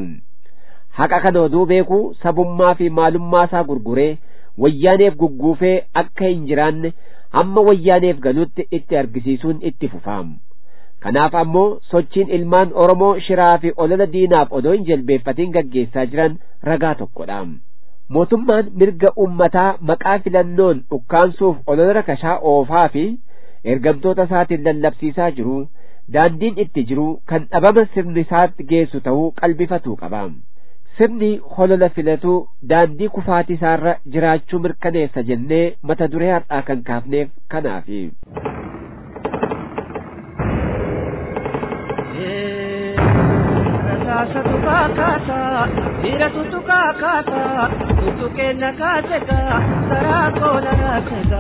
haqa kana oduu beekuu sabummaa fi maalummaa isaa gurguree wayyaaneef gugguufee akka hin jiraanne hamma wayyaaneef galutti itti argisiisuun itti fufaam kanaaf ammoo sochiin ilmaan oromoo shiraa fi olola diinaaf odoo hin jilbeeffatiin gaggeessaa jiran ragaa tokkodha mootummaan mirga ummataa maqaa filannoon ukkaansuuf olola rakashaa oofaa fi ergamtoota isaatiin lallabsiisaa jiru daandiin itti jiru kan dhabama sirni isaatti geessu ta'uu qalbifatuu qaba sirni holola filatu daandii kufaatii isaarra jiraachuu mirkaneessa jennee mata duree har'aa kan kaafneef kanaafi. Kaasa tukaa kaasa, dhiira tutukaa kaasa, tutukee na kaaseka, saraa koona naaseka.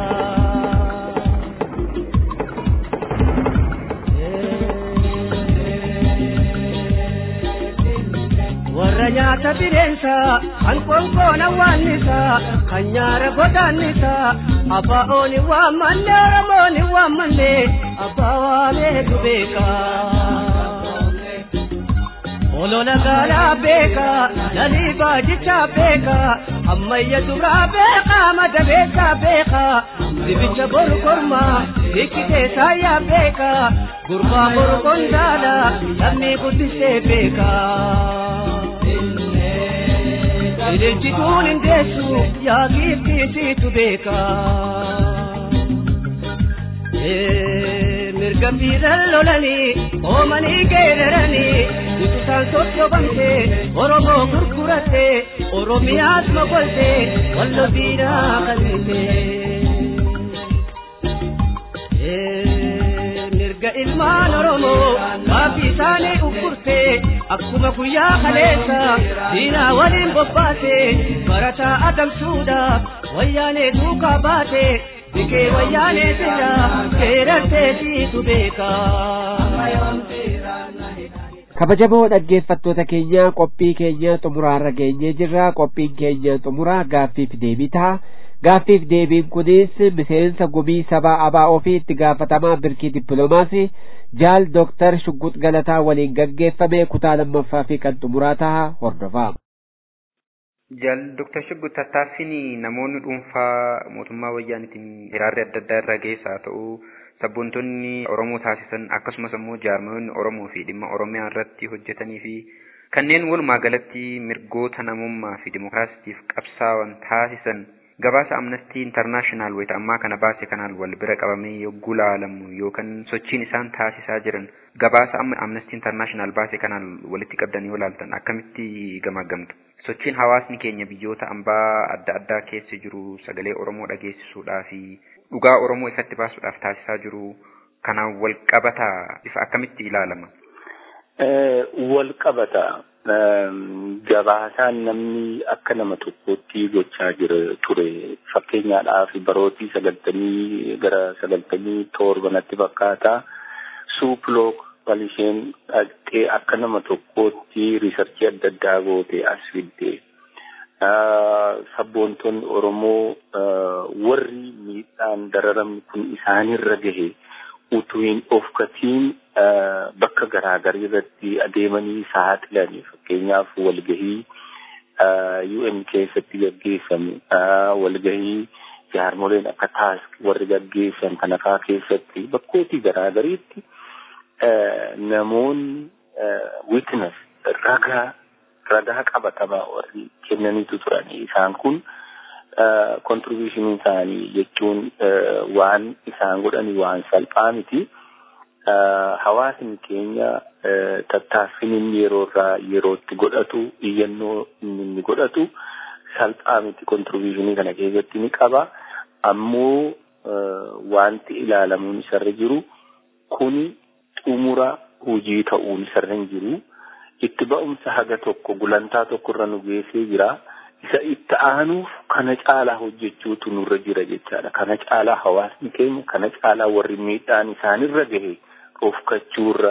warra nyaata bineensa kan konkoona waannisa kan nyaara godaannisa abbaa ooni waammanne oromooni waammanne abbaa waameetu beeka olola gaalaa beeka lalii baajichaa beeka ammayya duraa beeka madabeessaa beeka dibicha boru kormaa hikkitee saayyaa beeka gurbaa boru kondaala lammii guddisee beeka. Ileenjituun hin deessu yaa giiftiisiitu beeka. Mirga fiiran lolanii oomanii geeraranii utusaan sochobamte Oromoo gurguratte Oromiyaas mogolte wallo diinaa qalbite. Mirga ilmaan Oromoo gaaffii isaanii uffurte akkuma guyyaa kaleessa diinaa waliin bobbaate barataa adamsuudhaaf wayyaanee duukaa baate bikee wayyaanee sirra seerarteetiitu beeka. kabajamoo dhaggeeffattoota keenya qophii keenya xumuraarra geenyee jirra qophiin keenya xumuraa gaaffiif deebii ta'a gaaffiif deebiin kunis miseensa gumii sabaa abaa'oo fi itti gaafatamaa birkii dippiloomaasii jaal dooktar shugguut galataa waliin gaggeeffame kutaa lammaffaa fi kan xumuraa ta'a hordofaa. Jaal Dooktar Shugguut tattaaffiin namoonni dhuunfaa mootummaa wayyaanitiin hiraarri adda addaa irra geessaa ta'uu sabboontonni Oromoo taasisan akkasumas immoo jaarmoonni Oromoo fi dhimma Oromiyaa irratti hojjetanii fi kanneen walumaa galatti mirgoota namummaa fi dimookiraasiitiif qabsaa'an taasisan gabaasa amnestii intarnaashinaal wayita ammaa kana baase kanaan wal bira qabamee yogguu laalamu yookaan sochiin isaan taasisaa jiran gabaasa amma amnestii intarnaashinaal baase kanaan walitti qabdanii yoo laaltan akkamitti gamaggamtu sochiin hawaasni keenya biyyoota ambaa adda addaa keessa jiru sagalee oromoo dhageessisuudhaa fi dhugaa oromoo ifatti baasuudhaaf taasisaa jiru kanaan wal qabata ifa akkamitti ilaalama. Wal qabata gabaasaan namni akka nama tokkotti gochaa jira ture fakkeenyaadhaaf barootii sagaltamii gara sagaltamii torbanatti fakkaata suuplook kan isheen dhaqxee akka nama tokkootti riisarchii adda addaa goote as fidde sabboontonni oromoo warri miidhaan dararamni kun isaanirra gahe utuu hin ofkatiin bakka garaagaraa irratti adeemanii saaxilan fakkeenyaaf walgahii UN keessatti gaggeeffame walgahii jaarmoleen akka taask warri gaggeessan kan afaa keessatti bakkootii garaagariitti namoonni witness ragaa ragaa qabatamaa warri kennaniitu turan isaan kun kontribuushinii isaanii jechuun waan isaan godhani waan salphaa miti. Hawaasni keenya tattaaffin inni yeroo irraa yerootti godhatu iyyannoo inni godhatu salphaa miti kontribuushinii kana keessatti ni qaba. Ammoo wanti ilaalamuun isarra jiru kuni xumura hojii ta'uun isarra hin jiru. Itti ba'umsa haga tokko gulantaa tokko irra nu geessee jira. isa itti aanuuf kana caalaa hojjechuutu nurra jira jechaadha. Kana caalaa hawaasni keenya kana caalaa warri miidhaan isaanirra gahe dhofkachuurra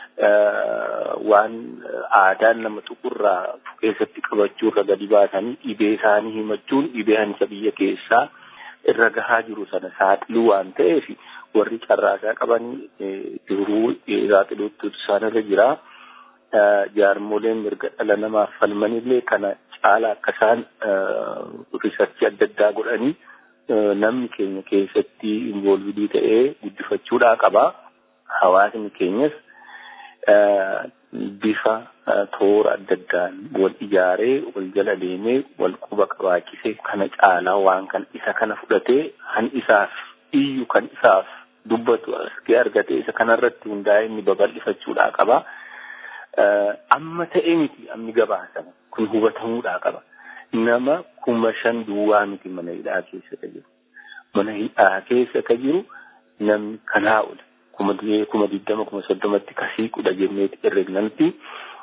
waan aadaan nama tuqurraa keessatti qabachuurra gadi baasanii dhibee isaanii himachuun dhibee hanisa biyya keessaa irra gahaa jiru sana saaxiluu waan ta'eef warri carraasaa qabanii jiruu saaxiluutu isaanirra jira. Jaarmoleen mirga dhala namaaf falmanillee kana caala akka isaan riisarchii adda addaa godhanii namni keenya keessatti involvidii ta'ee guddifachuudhaa qaba. Hawaasni keenyas bifa toora adda addaan wal ijaaree wal jala deemee wal quba qabaachisee kana caalaa waan kan isa kana fudhatee han isaaf iyyu kan isaaf dubbatu argee argatee isa kanarratti hundaa'e inni babal'ifachuudhaa qaba. Amma ta'e miti amni gabaasama kun hubatamuudhaa qaba. Nama kuma shan duwwaa miti mana hidhaa keessa ka jiru. Mana hidhaa keessa ka jiru namni kanaa ola. Kuma kuma digdama kuma soddomatti kasii kudha jenneeti herregnanti.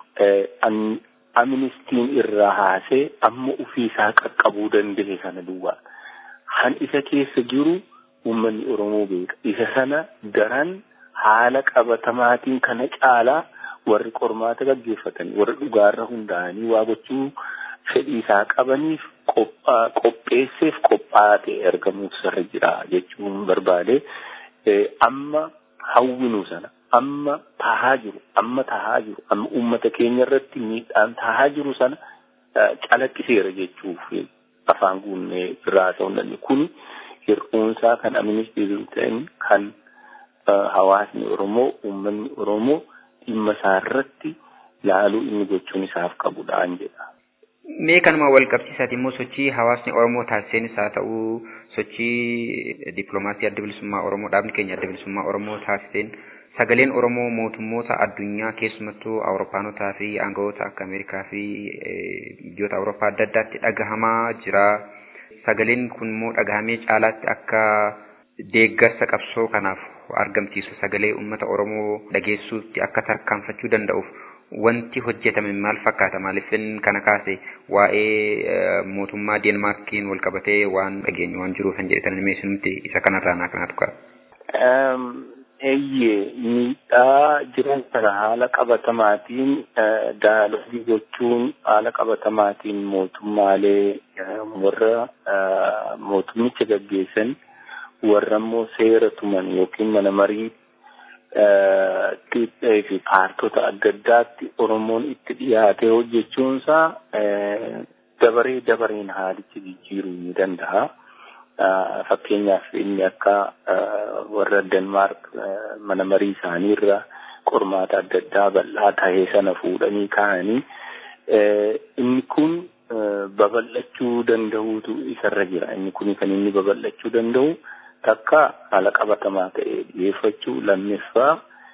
Amnistiin irraa haasee amma ofiisaa qaqqabuu danda'e sana duwwaa. Han isa keessa jiru uummanni Oromoo beeka. Isa sana daran haala qabatamaatiin kana caalaa warri qormaata gaggeeffatan warri dhugaarra hundaa'anii waa gochuu fedhii isaa qabaniif qopheesseef qophaa'aa ta'e argamuuf sarra jira jechuun barbaade amma hawwinu sana amma tahaa jiru amma tahaa jiru amma uummata keenya irratti miidhaan tahaa jiru sana calaqqiseera jechuuf afaan guunnee irraa ta'uu danda'a kun hir'uunsaa kan amnistii ta'in kan hawaasni Oromoo uummanni Oromoo dhimma isaa irratti laaluu inni gochuun isaaf qabudhaan jedha. Mee kanuma wal qabsiisaati immoo sochii hawaasni Oromoo taasiseenis haa ta'u sochii dippiloomaasii adda bilisummaa Oromoo dhaabni keenya adda bilisummaa Oromoo taasiseen sagaleen Oromoo mootummoota addunyaa keessumattuu Awuropaanotaa fi aangawoota akka Ameerikaa fi biyyoota Awurooppaa adda addaatti dhagahamaa jira. Sagaleen kun immoo dhagahamee caalaatti akka deeggarsa qabsoo kanaaf argamsiisu sagalee uummata Oromoo dhageessuutti akka tarkaanfachuu danda'uuf wanti hojjetame maal fakkaata maaliifin kana kaase waa'ee mootummaa Deenmaarkiin wal qabatee waan dhageenyu waan jiruuf hin jedhetan meessinumti isa kanarraa naa kanatu qaba. Eeyyee miidhaa jiran sana haala qabatamaatiin daalogii gochuun haala qabatamaatiin mootummaalee warra mootummicha gaggeessan warra immoo seera tuman yookiin mana marii fi paartota adda addaatti Oromoon itti dhiyaatee hojjechuunsaa dabaree dabareen haalicha jijjiiruu ni danda'a. Fakkeenyaaf inni akka warra Denmaark mana marii isaaniirra qormaata adda addaa bal'aa tahee sana fuudhanii kaa'anii inni kun babal'achuu danda'uutu isarra jira. Inni kun kan inni babal'achuu danda'u takka haala qabatamaa ta'e dhiyeeffachuu lammeeffaa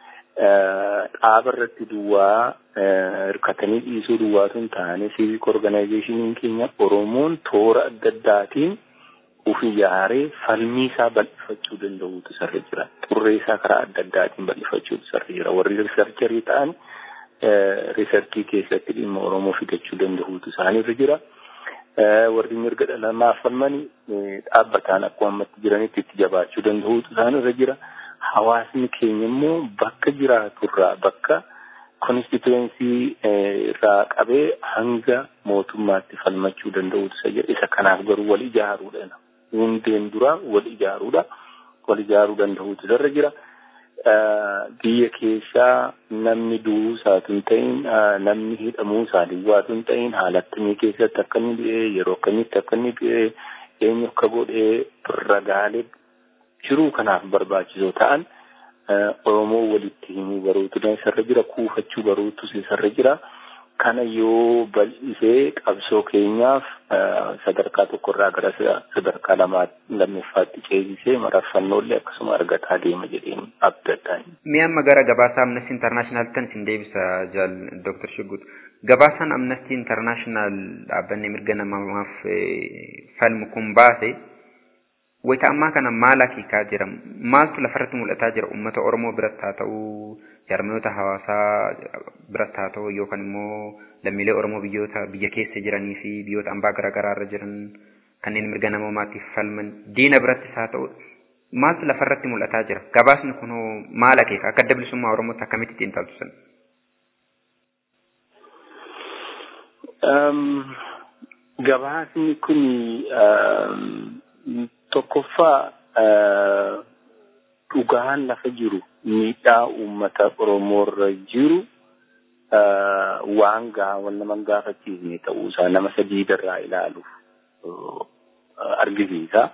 dhaaba irratti duwwaa hirkatanii dhiisuu duwwaatu hin taane civic organizationin keenya Oromoon toora adda addaatiin ufi ijaaree falmii isaa bal'ifachuu danda'uutu isarra jira. Xurree isaa karaa adda addaatiin bal'ifachuutu isarra jira. Warri riisarcharii ta'an riisarchii keessatti dhimma Oromoo fidachuu danda'uutu isaanirra jira. warri mirga dhala namaaf falmanii dhaabbataan akkuma ammatti jiranitti itti jabaachuu danda'uutu isaanirra jira. Hawaasni keenya immoo bakka jiraaturraa bakka konstituensii irraa qabee hanga mootummaatti falmachuu danda'uutu isa jira. Isa kanaaf garuu wal ijaaruudha. Hundeen dura wal ijaaruudha. Wal ijaaruu danda'uutu isarra jira. biyya keessaa namni du'uu isaatu hin ta'in namni hidhamuu isaa duwwaatu hin ta'in haala akkamii keessatti akka inni du'e yeroo akkamitti akka inni du'e eenyu akka godhee ragaalee jiruu kanaaf barbaachisoo ta'an Oromoo walitti himuu baruutu isarra jira kuufachuu baruutu isarra jira. Kana yoo bal'isee qabsoo keenyaaf sadarkaa tokkorraa gara sadarkaa lamaa lammaffaatti ceesisee mararfannoolee akkasuma argataa deema jedheen abdadhaan. Mee amma gara gabaasa Amnesty International tan isin deebisa jaal Dr. Shiggut. Gabaasaan Amnesty International dhaabbanni mirga namaaf falmu kun baase wayita ammaa kana maal akeekaa jira? Maaltu lafarratti mul'ataa jira uummata Oromoo biratti haa ta'uu jarmiyoota hawaasaa biratti haa ta'u yookaan immoo lammiilee Oromoo biyyoota biyya keessa jiranii fi biyyoota ambaa garaa garaa irra jiran kanneen mirga namoomaatiif falman diina birattis haa ta'u maaltu lafarratti mul'ataa jira gabaasni kun maal akeeka akka adda bilisummaa Oromootti akkamitti ittiin taatu sana. Gabaasni kun tokkoffaa dhugaan lafa jiru miidhaa uummata Oromoorra jiru waan gaawwan nama gaafachiisne ta'uusaa nama sadiidarraa ilaaluuf argisiisa.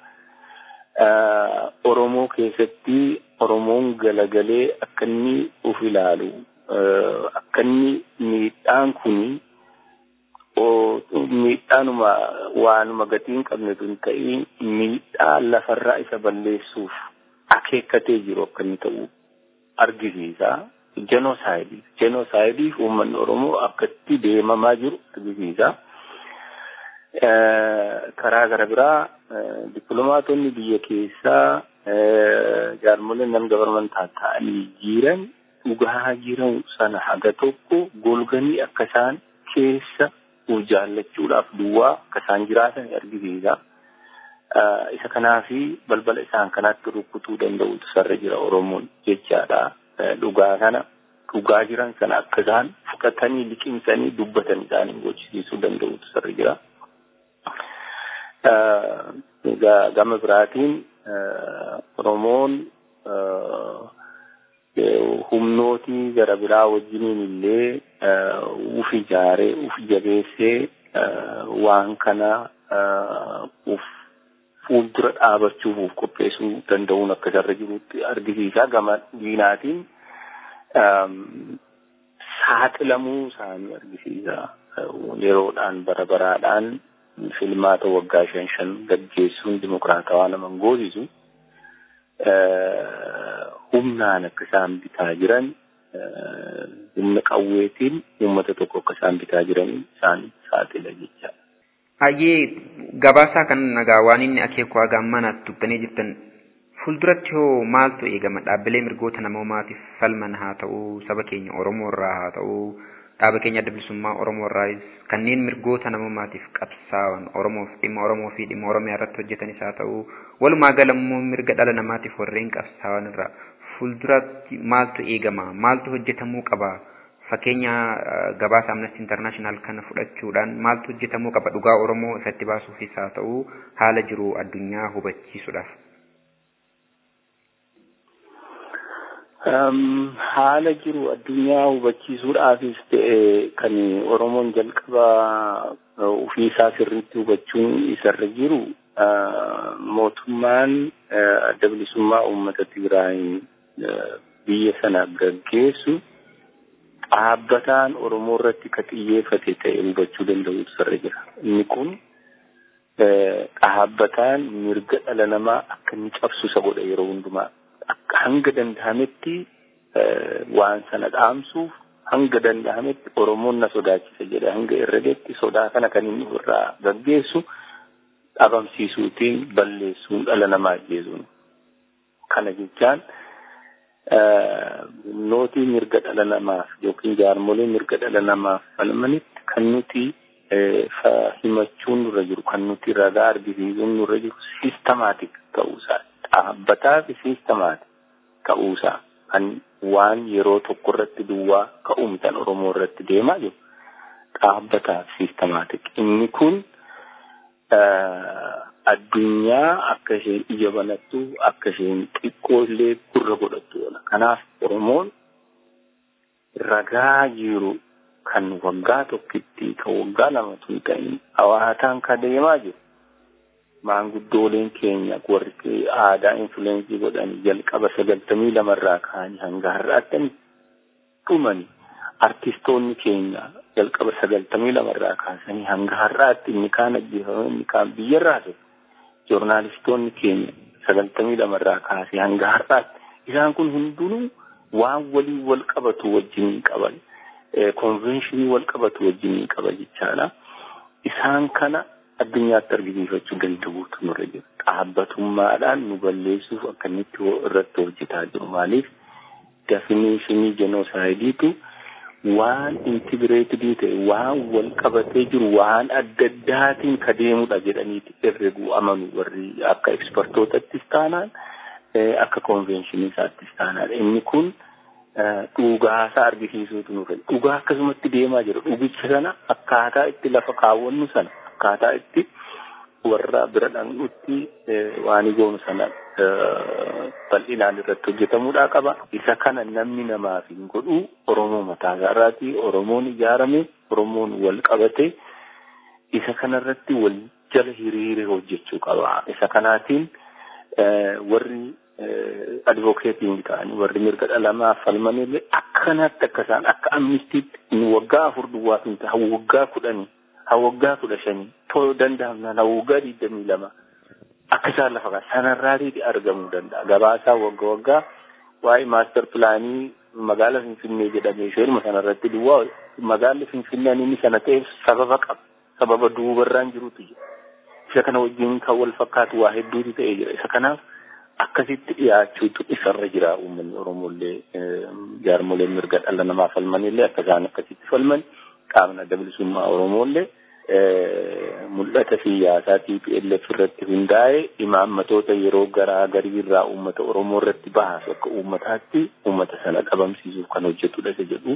Oromoo keessatti Oromoon galagalee akka inni uf ilaalu akka inni miidhaan kuni miidhaanuma waanuma gatii hin qabne tun ta'in miidhaa lafarraa isa balleessuuf akeekkatee jiru akka inni ta'u argisiisa. Jenoosaayidii. Jenoosaayidii uummanni Oromoo akkatti deemamaa jiru argisiisa. Karaa gara biraa dippiloomaatonni biyya keessaa jaarmoleen nam gabarmantaa ta'anii jiran dhugaa jiran sana haga tokko golganii akka isaan keessa jaallachuudhaaf duwwaa akka isaan jiraatan argisiisa. Isa kanaafi balbala isaan kanatti rukutuu danda'utu sarra jira Oromoon jechaadha. Dhugaa kana dhugaa jiran sana akka isaan fudhatanii liqimsanii dubbatan isaanii gochisiisuu danda'utu sarra jira. Gama biraatiin Oromoon humnootii gara biraa wajjiniin illee uf ijaaree uf jabeessee waan kana uf fuuldura dhaabachuuf uf qopheessuu danda'uun akka sarra jirutti argisiisa gama diinaatiin saaxilamuu isaanii argisiisa yeroodhaan bara baraadhaan filmaata waggaa shan shan gaggeessuun dimokiraatawaa nama goosisu humnaan akka isaan bitaa jiran humna qawweetiin uummata tokko akka isaan bitaa jiran isaan saaxila jecha. Hayyee gabaasaa kan nagaa waan inni akeeku haga ammanaatti dubbanii jirtan fuulduratti hoo maaltu eegama dhaabbilee mirgoota namoomaatiif falman haa ta'uu saba keenya Oromoo irraa haa ta'uu dhaaba keenya adda bilisummaa Oromoo irraas kanneen mirgoota namoomaatiif qabsaa'an Oromoof dhimma Oromoo fi dhimma Oromiyaa irratti hojjetanis haa ta'uu walumaa galammoo mirga dhala namaatiif warreen qabsaa'an irraa fuulduratti maaltu eegama maaltu hojjetamuu qaba fakkeenya gabaasa amnesty international kana fudhachuudhaan maaltu hojjetamuu qaba dhugaa Oromoo ifatti baasuufis haa ta'uu haala jiru addunyaa hubachiisuudhaaf. haala jiru addunyaa hubachiisuudhaafis ta'e kan Oromoon jalqaba ofiisaa sirriitti hubachuun isarra jiru mootummaan adda bilisummaa uummata Tigraay biyya sana gaggeessu dhaabbataan Oromoo irratti ka xiyyeeffate ta'e hubachuu danda'utu isarra jira. Inni kun dhaabbataan mirga dhala namaa akka inni cabsu isa godha yeroo hundumaa. akka hanga danda'ametti waan sana dhaamsuuf hanga danda'ametti Oromoon na sodaachisa jedhe hanga herregetti sodaa kana kan inni irraa gaggeessu dhabamsiisuutiin balleessuun dhala namaa ajjeesuun. Kana jechaan humnootii mirga dhala namaaf yookiin jaarmolee mirga dhala namaaf falmanitti kan nuti himachuun nurra jiru kan nuti ragaa argisiisuun nurra jiru siistemaatik ta'uusaa dhaabbataa fi siistemaati ka'uusaa kan waan yeroo tokko irratti duwwaa ka'umtan Oromoo irratti deemaa jiru dhaabbataa fi siistemaatik. Inni kun addunyaa akka isheen ija banattu akka isheen xiqqoo illee gurra godhattu oola. Kanaaf Oromoon ragaa jiru kan waggaa tokkitti kan waggaa lamatu hin ta'in hawaataan ka deemaa jiru. maanguddooleen keenya warri aadaa infuleensii godhan jalqaba sagaltamii lamarraa ka'anii hanga har'aatti dhumani. Artistoonni keenya jalqaba sagaltamii lamarraa kaasanii hanga har'aatti inni kaan ajjeefame inni kaan biyyarraa ture. Joornaalistoonni keenya sagaltamii lamarraa kaasee hanga har'aatti isaan kun hundinuu waan walii wal qabatu wajjin qaban konvenshinii wal qabatu wajjin qaba jechaadha. Isaan kana addunyaatti argisiifachuu danda'uutu nurra jira. Dhaabbatummaadhaan nu balleessuuf akkamitti irratti hojjetaa jiru. Maaliif definiishinii jenoosaaydiitu waan intigireetidii ta'e waan wal qabatee jiru waan adda addaatiin ka deemudha jedhaniiti herreguu amanu warri akka ekspertootattis taanaan akka konvenshinii isaattis taanaan inni kun dhugaasaa argisiisuutu nurra jira. Dhugaa akkasumatti deemaa jira. Dhugicha sana akkaataa itti lafa kaawwannu sana akkaataa itti warra bira dhaqnutti waan goonu sana bal'inaan irratti hojjetamuudhaa qaba. Isa kana namni namaaf hin godhu Oromoo mataa isaarraati. Oromoon ijaarame, Oromoon wal qabate isa kanarratti wal jala hiriire hojjechuu qaba. Isa kanaatiin warri advokeetiin ta'anii warri mirga dhala namaa falmanillee akkanatti akka isaan akka amnistiitti waggaa afur duwwaaf hin waggaa kudhanii haa waggaa kudha shanii too danda'amnaan haa waggaa digdamii lama akka isaan lafa kaa sanarraatii argamuu danda'a gabaasaa wagga waggaa waa'ee maaster pilaanii magaala finfinnee jedhamee isheenuma sanarratti duwwaa magaalli finfinnee inni sana ta'eef sababa qaba sababa duubarraan jirutu jira isa kana wajjin kan wal fakkaatu waa hedduutu ta'ee jira isa kanaaf akkasitti dhiyaachuutu isarra jira uummanni oromollee jaarmoleen mirga dhala namaa falmanillee akka isaan akkasitti falman qaamni adda bilisummaa oromollee mul'ata siyaasaa TPLF irratti hundaa'e imaammatoota yeroo garaa garii irraa uummata Oromoo irratti bahasu akka uummataatti uummata sana qabamsiisuuf kan hojjetudha isa jedhu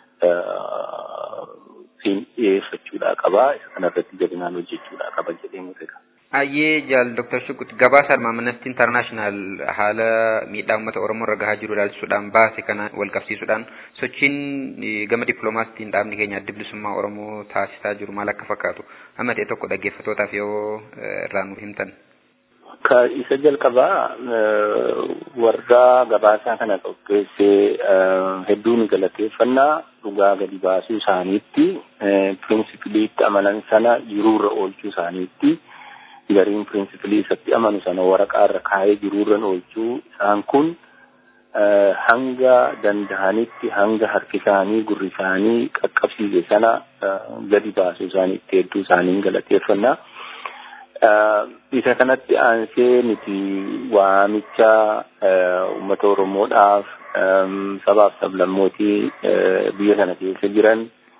siin dhiyeeffachuudhaa qabaa isa kanarratti jabinaan hojjechuudhaa qaba jedhee murteessa. Ayyee jaal Dr. Shukut gabaasa Amnesty International haala miidhaa uummata Oromoo irra gahaa jiru ilaalchisuudhaan baase kana wal qabsiisuudhaan sochiin gama dippiloomaasiitiin dhaabni keenya adda bilisummaa Oromoo taasisaa jiru maal akka fakkaatu amma ta'e tokko dhaggeeffattootaaf yoo irraa nuuf himtan. Ka isa jalqabaa warra gabaasaa kana qopheessee hedduun galateeffannaa dhugaa gadi baasuu isaaniitti pirinsipiliitti amanan sana jiruurra oolchuu isaaniitti. gariin pirinsipilii isatti amanu sana waraqaa irra kaa'ee jiruurran oolchuu isaan kun hanga danda'anitti hanga harki isaanii gurri isaanii qaqqabsiise sana gadi baasuu isaaniitti hedduu isaanii galateeffannaa. Isa kanatti aansee nuti waamicha uummata Oromoodhaaf sabaaf sablammootii biyya sana keessa jiran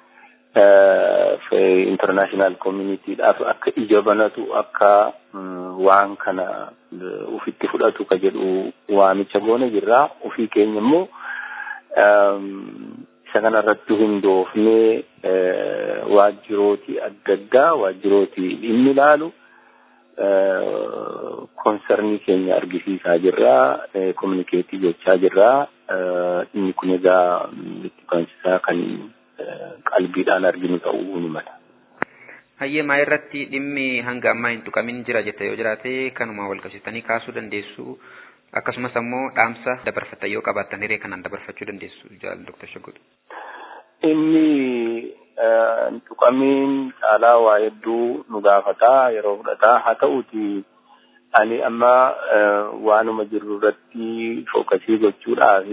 international communityidhaaf akka ija banatu akka waan kana ufitti fudhatu ka jedhu waamicha goone jirra ofii keenya immoo isa kanarratti hundoofnee waajjirooti adda addaa waajjirooti dhimmi ilaalu konsernii keenya argisiisaa jirra kominikeetii gochaa jirra inni kun egaa itti bansisaa kan qalbiidhaan arginu ta'uu ni mala. Hayyee maa irratti dhimmi hanga ammaa hin tuqamin jira jette yoo jiraate kanuma wal qabsiistanii kaasuu dandeessu akkasumas ammoo dhaamsa dabarfatan yoo qabaattan hiree kanaan dabarfachuu dandeessu jaal Dr. Shaggootu. Inni tuqamiin caalaa waa hedduu nu gaafataa yeroo fudhataa haa ta'uuti ani amma waanuma jirru irratti fookasii gochuudhaaf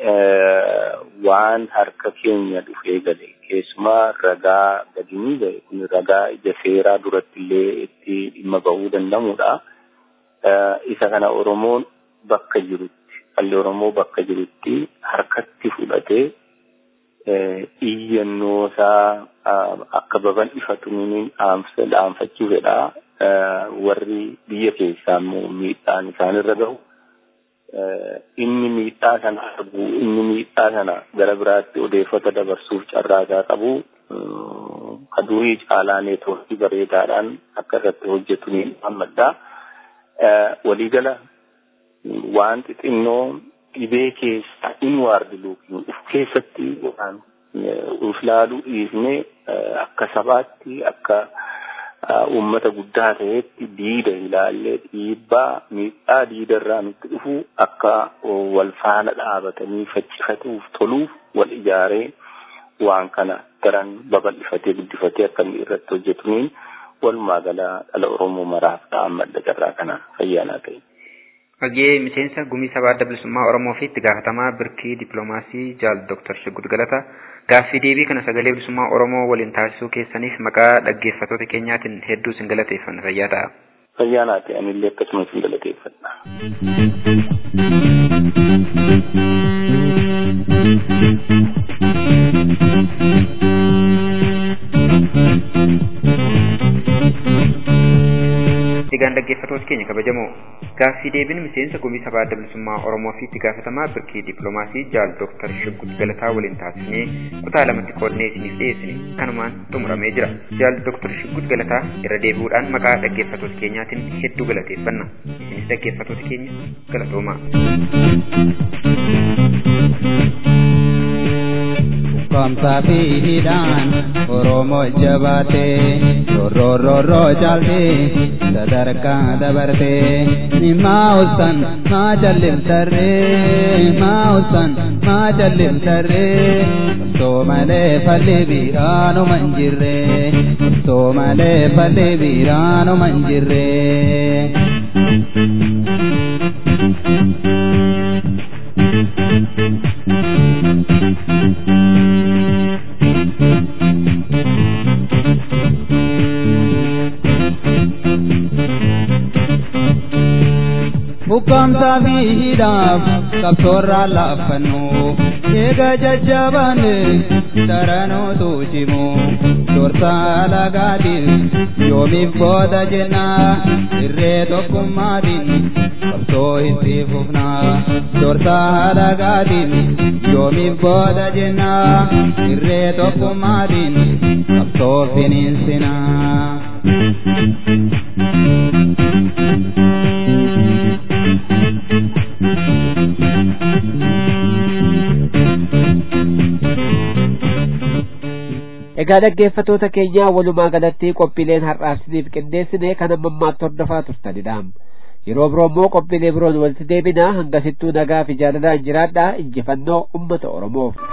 waan harka keenya dhufee gale keessumaa ragaa gadinii ga'e kun ragaa ija seeraa duratti illee itti dhimma bahuu danda'amudha. Isa kana Oromoon bakka jirutti dhalli Oromoo bakka jirutti harkatti fudhatee iyyannoo isaa akka babal'ifatu ni dhaanfachuu fedha. warri biyya keessaa immoo miidhaan isaanirra gahu inni miidhaa sana argu inni miidhaa sana gara biraatti odeeffata dabarsuuf carraasaa qabu ka durii caalaa neetwoorkii bareedaadhaan akka irratti hojjetu ni hammadha. Waliigala waan xixinnoo dhibee keessaa inwaardi luukiin uf keessatti waan uf laaluu dhiisnee akka sabaatti akka uummata guddaa ta'etti diida ilaallee dhiibbaa miidhaa diida irraa nutti dhufu akka wal faana dhaabatanii faccifatuuf toluuf wal ijaaree waan kana daran babal'ifatee guddifatee akka inni irratti hojjetuun walumaa gala dhala Oromoo maraaf dhaammadha carraa kana fayyaanaa ta'e. Hagee miseensa gumii sabaa adda bilisummaa Oromoo fi itti gaafatamaa birkii dippiloomaasii jaal Dr. Shigud Galata gaaffii deebii kana sagalee bilisummaa Oromoo waliin taasisuu keessaniif maqaa dhaggeeffattoota keenyaatiin hedduu sin galateeffanna fayyaa ta'a. Fayyaa naa ta'e anillee akkasuma sin galateeffadha. Egaan dhaggeeffattoota keenya kabajamoo gaaffii deebiin miseensa gumii sabaa adda bilisummaa Oromoo fi itti gaafatamaa birkii dippiloomaasii jaal Dr. Shiggut Galataa waliin taasisnee kutaa lamatti qoodnee isiniif dhiyeessine kanumaan xumuramee jira. Jaal Dr. Shiggut Galataa irra deebi'uudhaan maqaa dhaggeeffattoota keenyaatiin hedduu galateeffanna. Isinis dhaggeeffattoota keenya galatoomaa. Kamsa fi hidhaan Oromoo jabaatee rorrorroo caaltee sadarkaa dabartee maa usan maa jallimtarree maa usan maa jallimtarree osoo malee falli biraanuma hin jirree osoo malee falli biraanuma hin jirree. Ukkaamsaa fi hidhaaf qabsoorraa laaffannu eega jajjabaanne daranootu cimu dursaa lagaatiin yoomiif booda jenna irree tokkummaatiin qabsoo itti fufna dursaa lagaatiin yoomiif booda jenna irree tokkummaatiin qabsoo finiinsina. Egaa dhaggeeffatoota keenyaa walumaa galatti qophiileen har'aaf qindeessine kan amma ammaatti hordofaa turtanidha. Yeroo biroo immoo qophiilee biroon walitti deebinaa hangasittuu nagaa fi jaalalaan jiraadhaa injifannoo uummata Oromoof.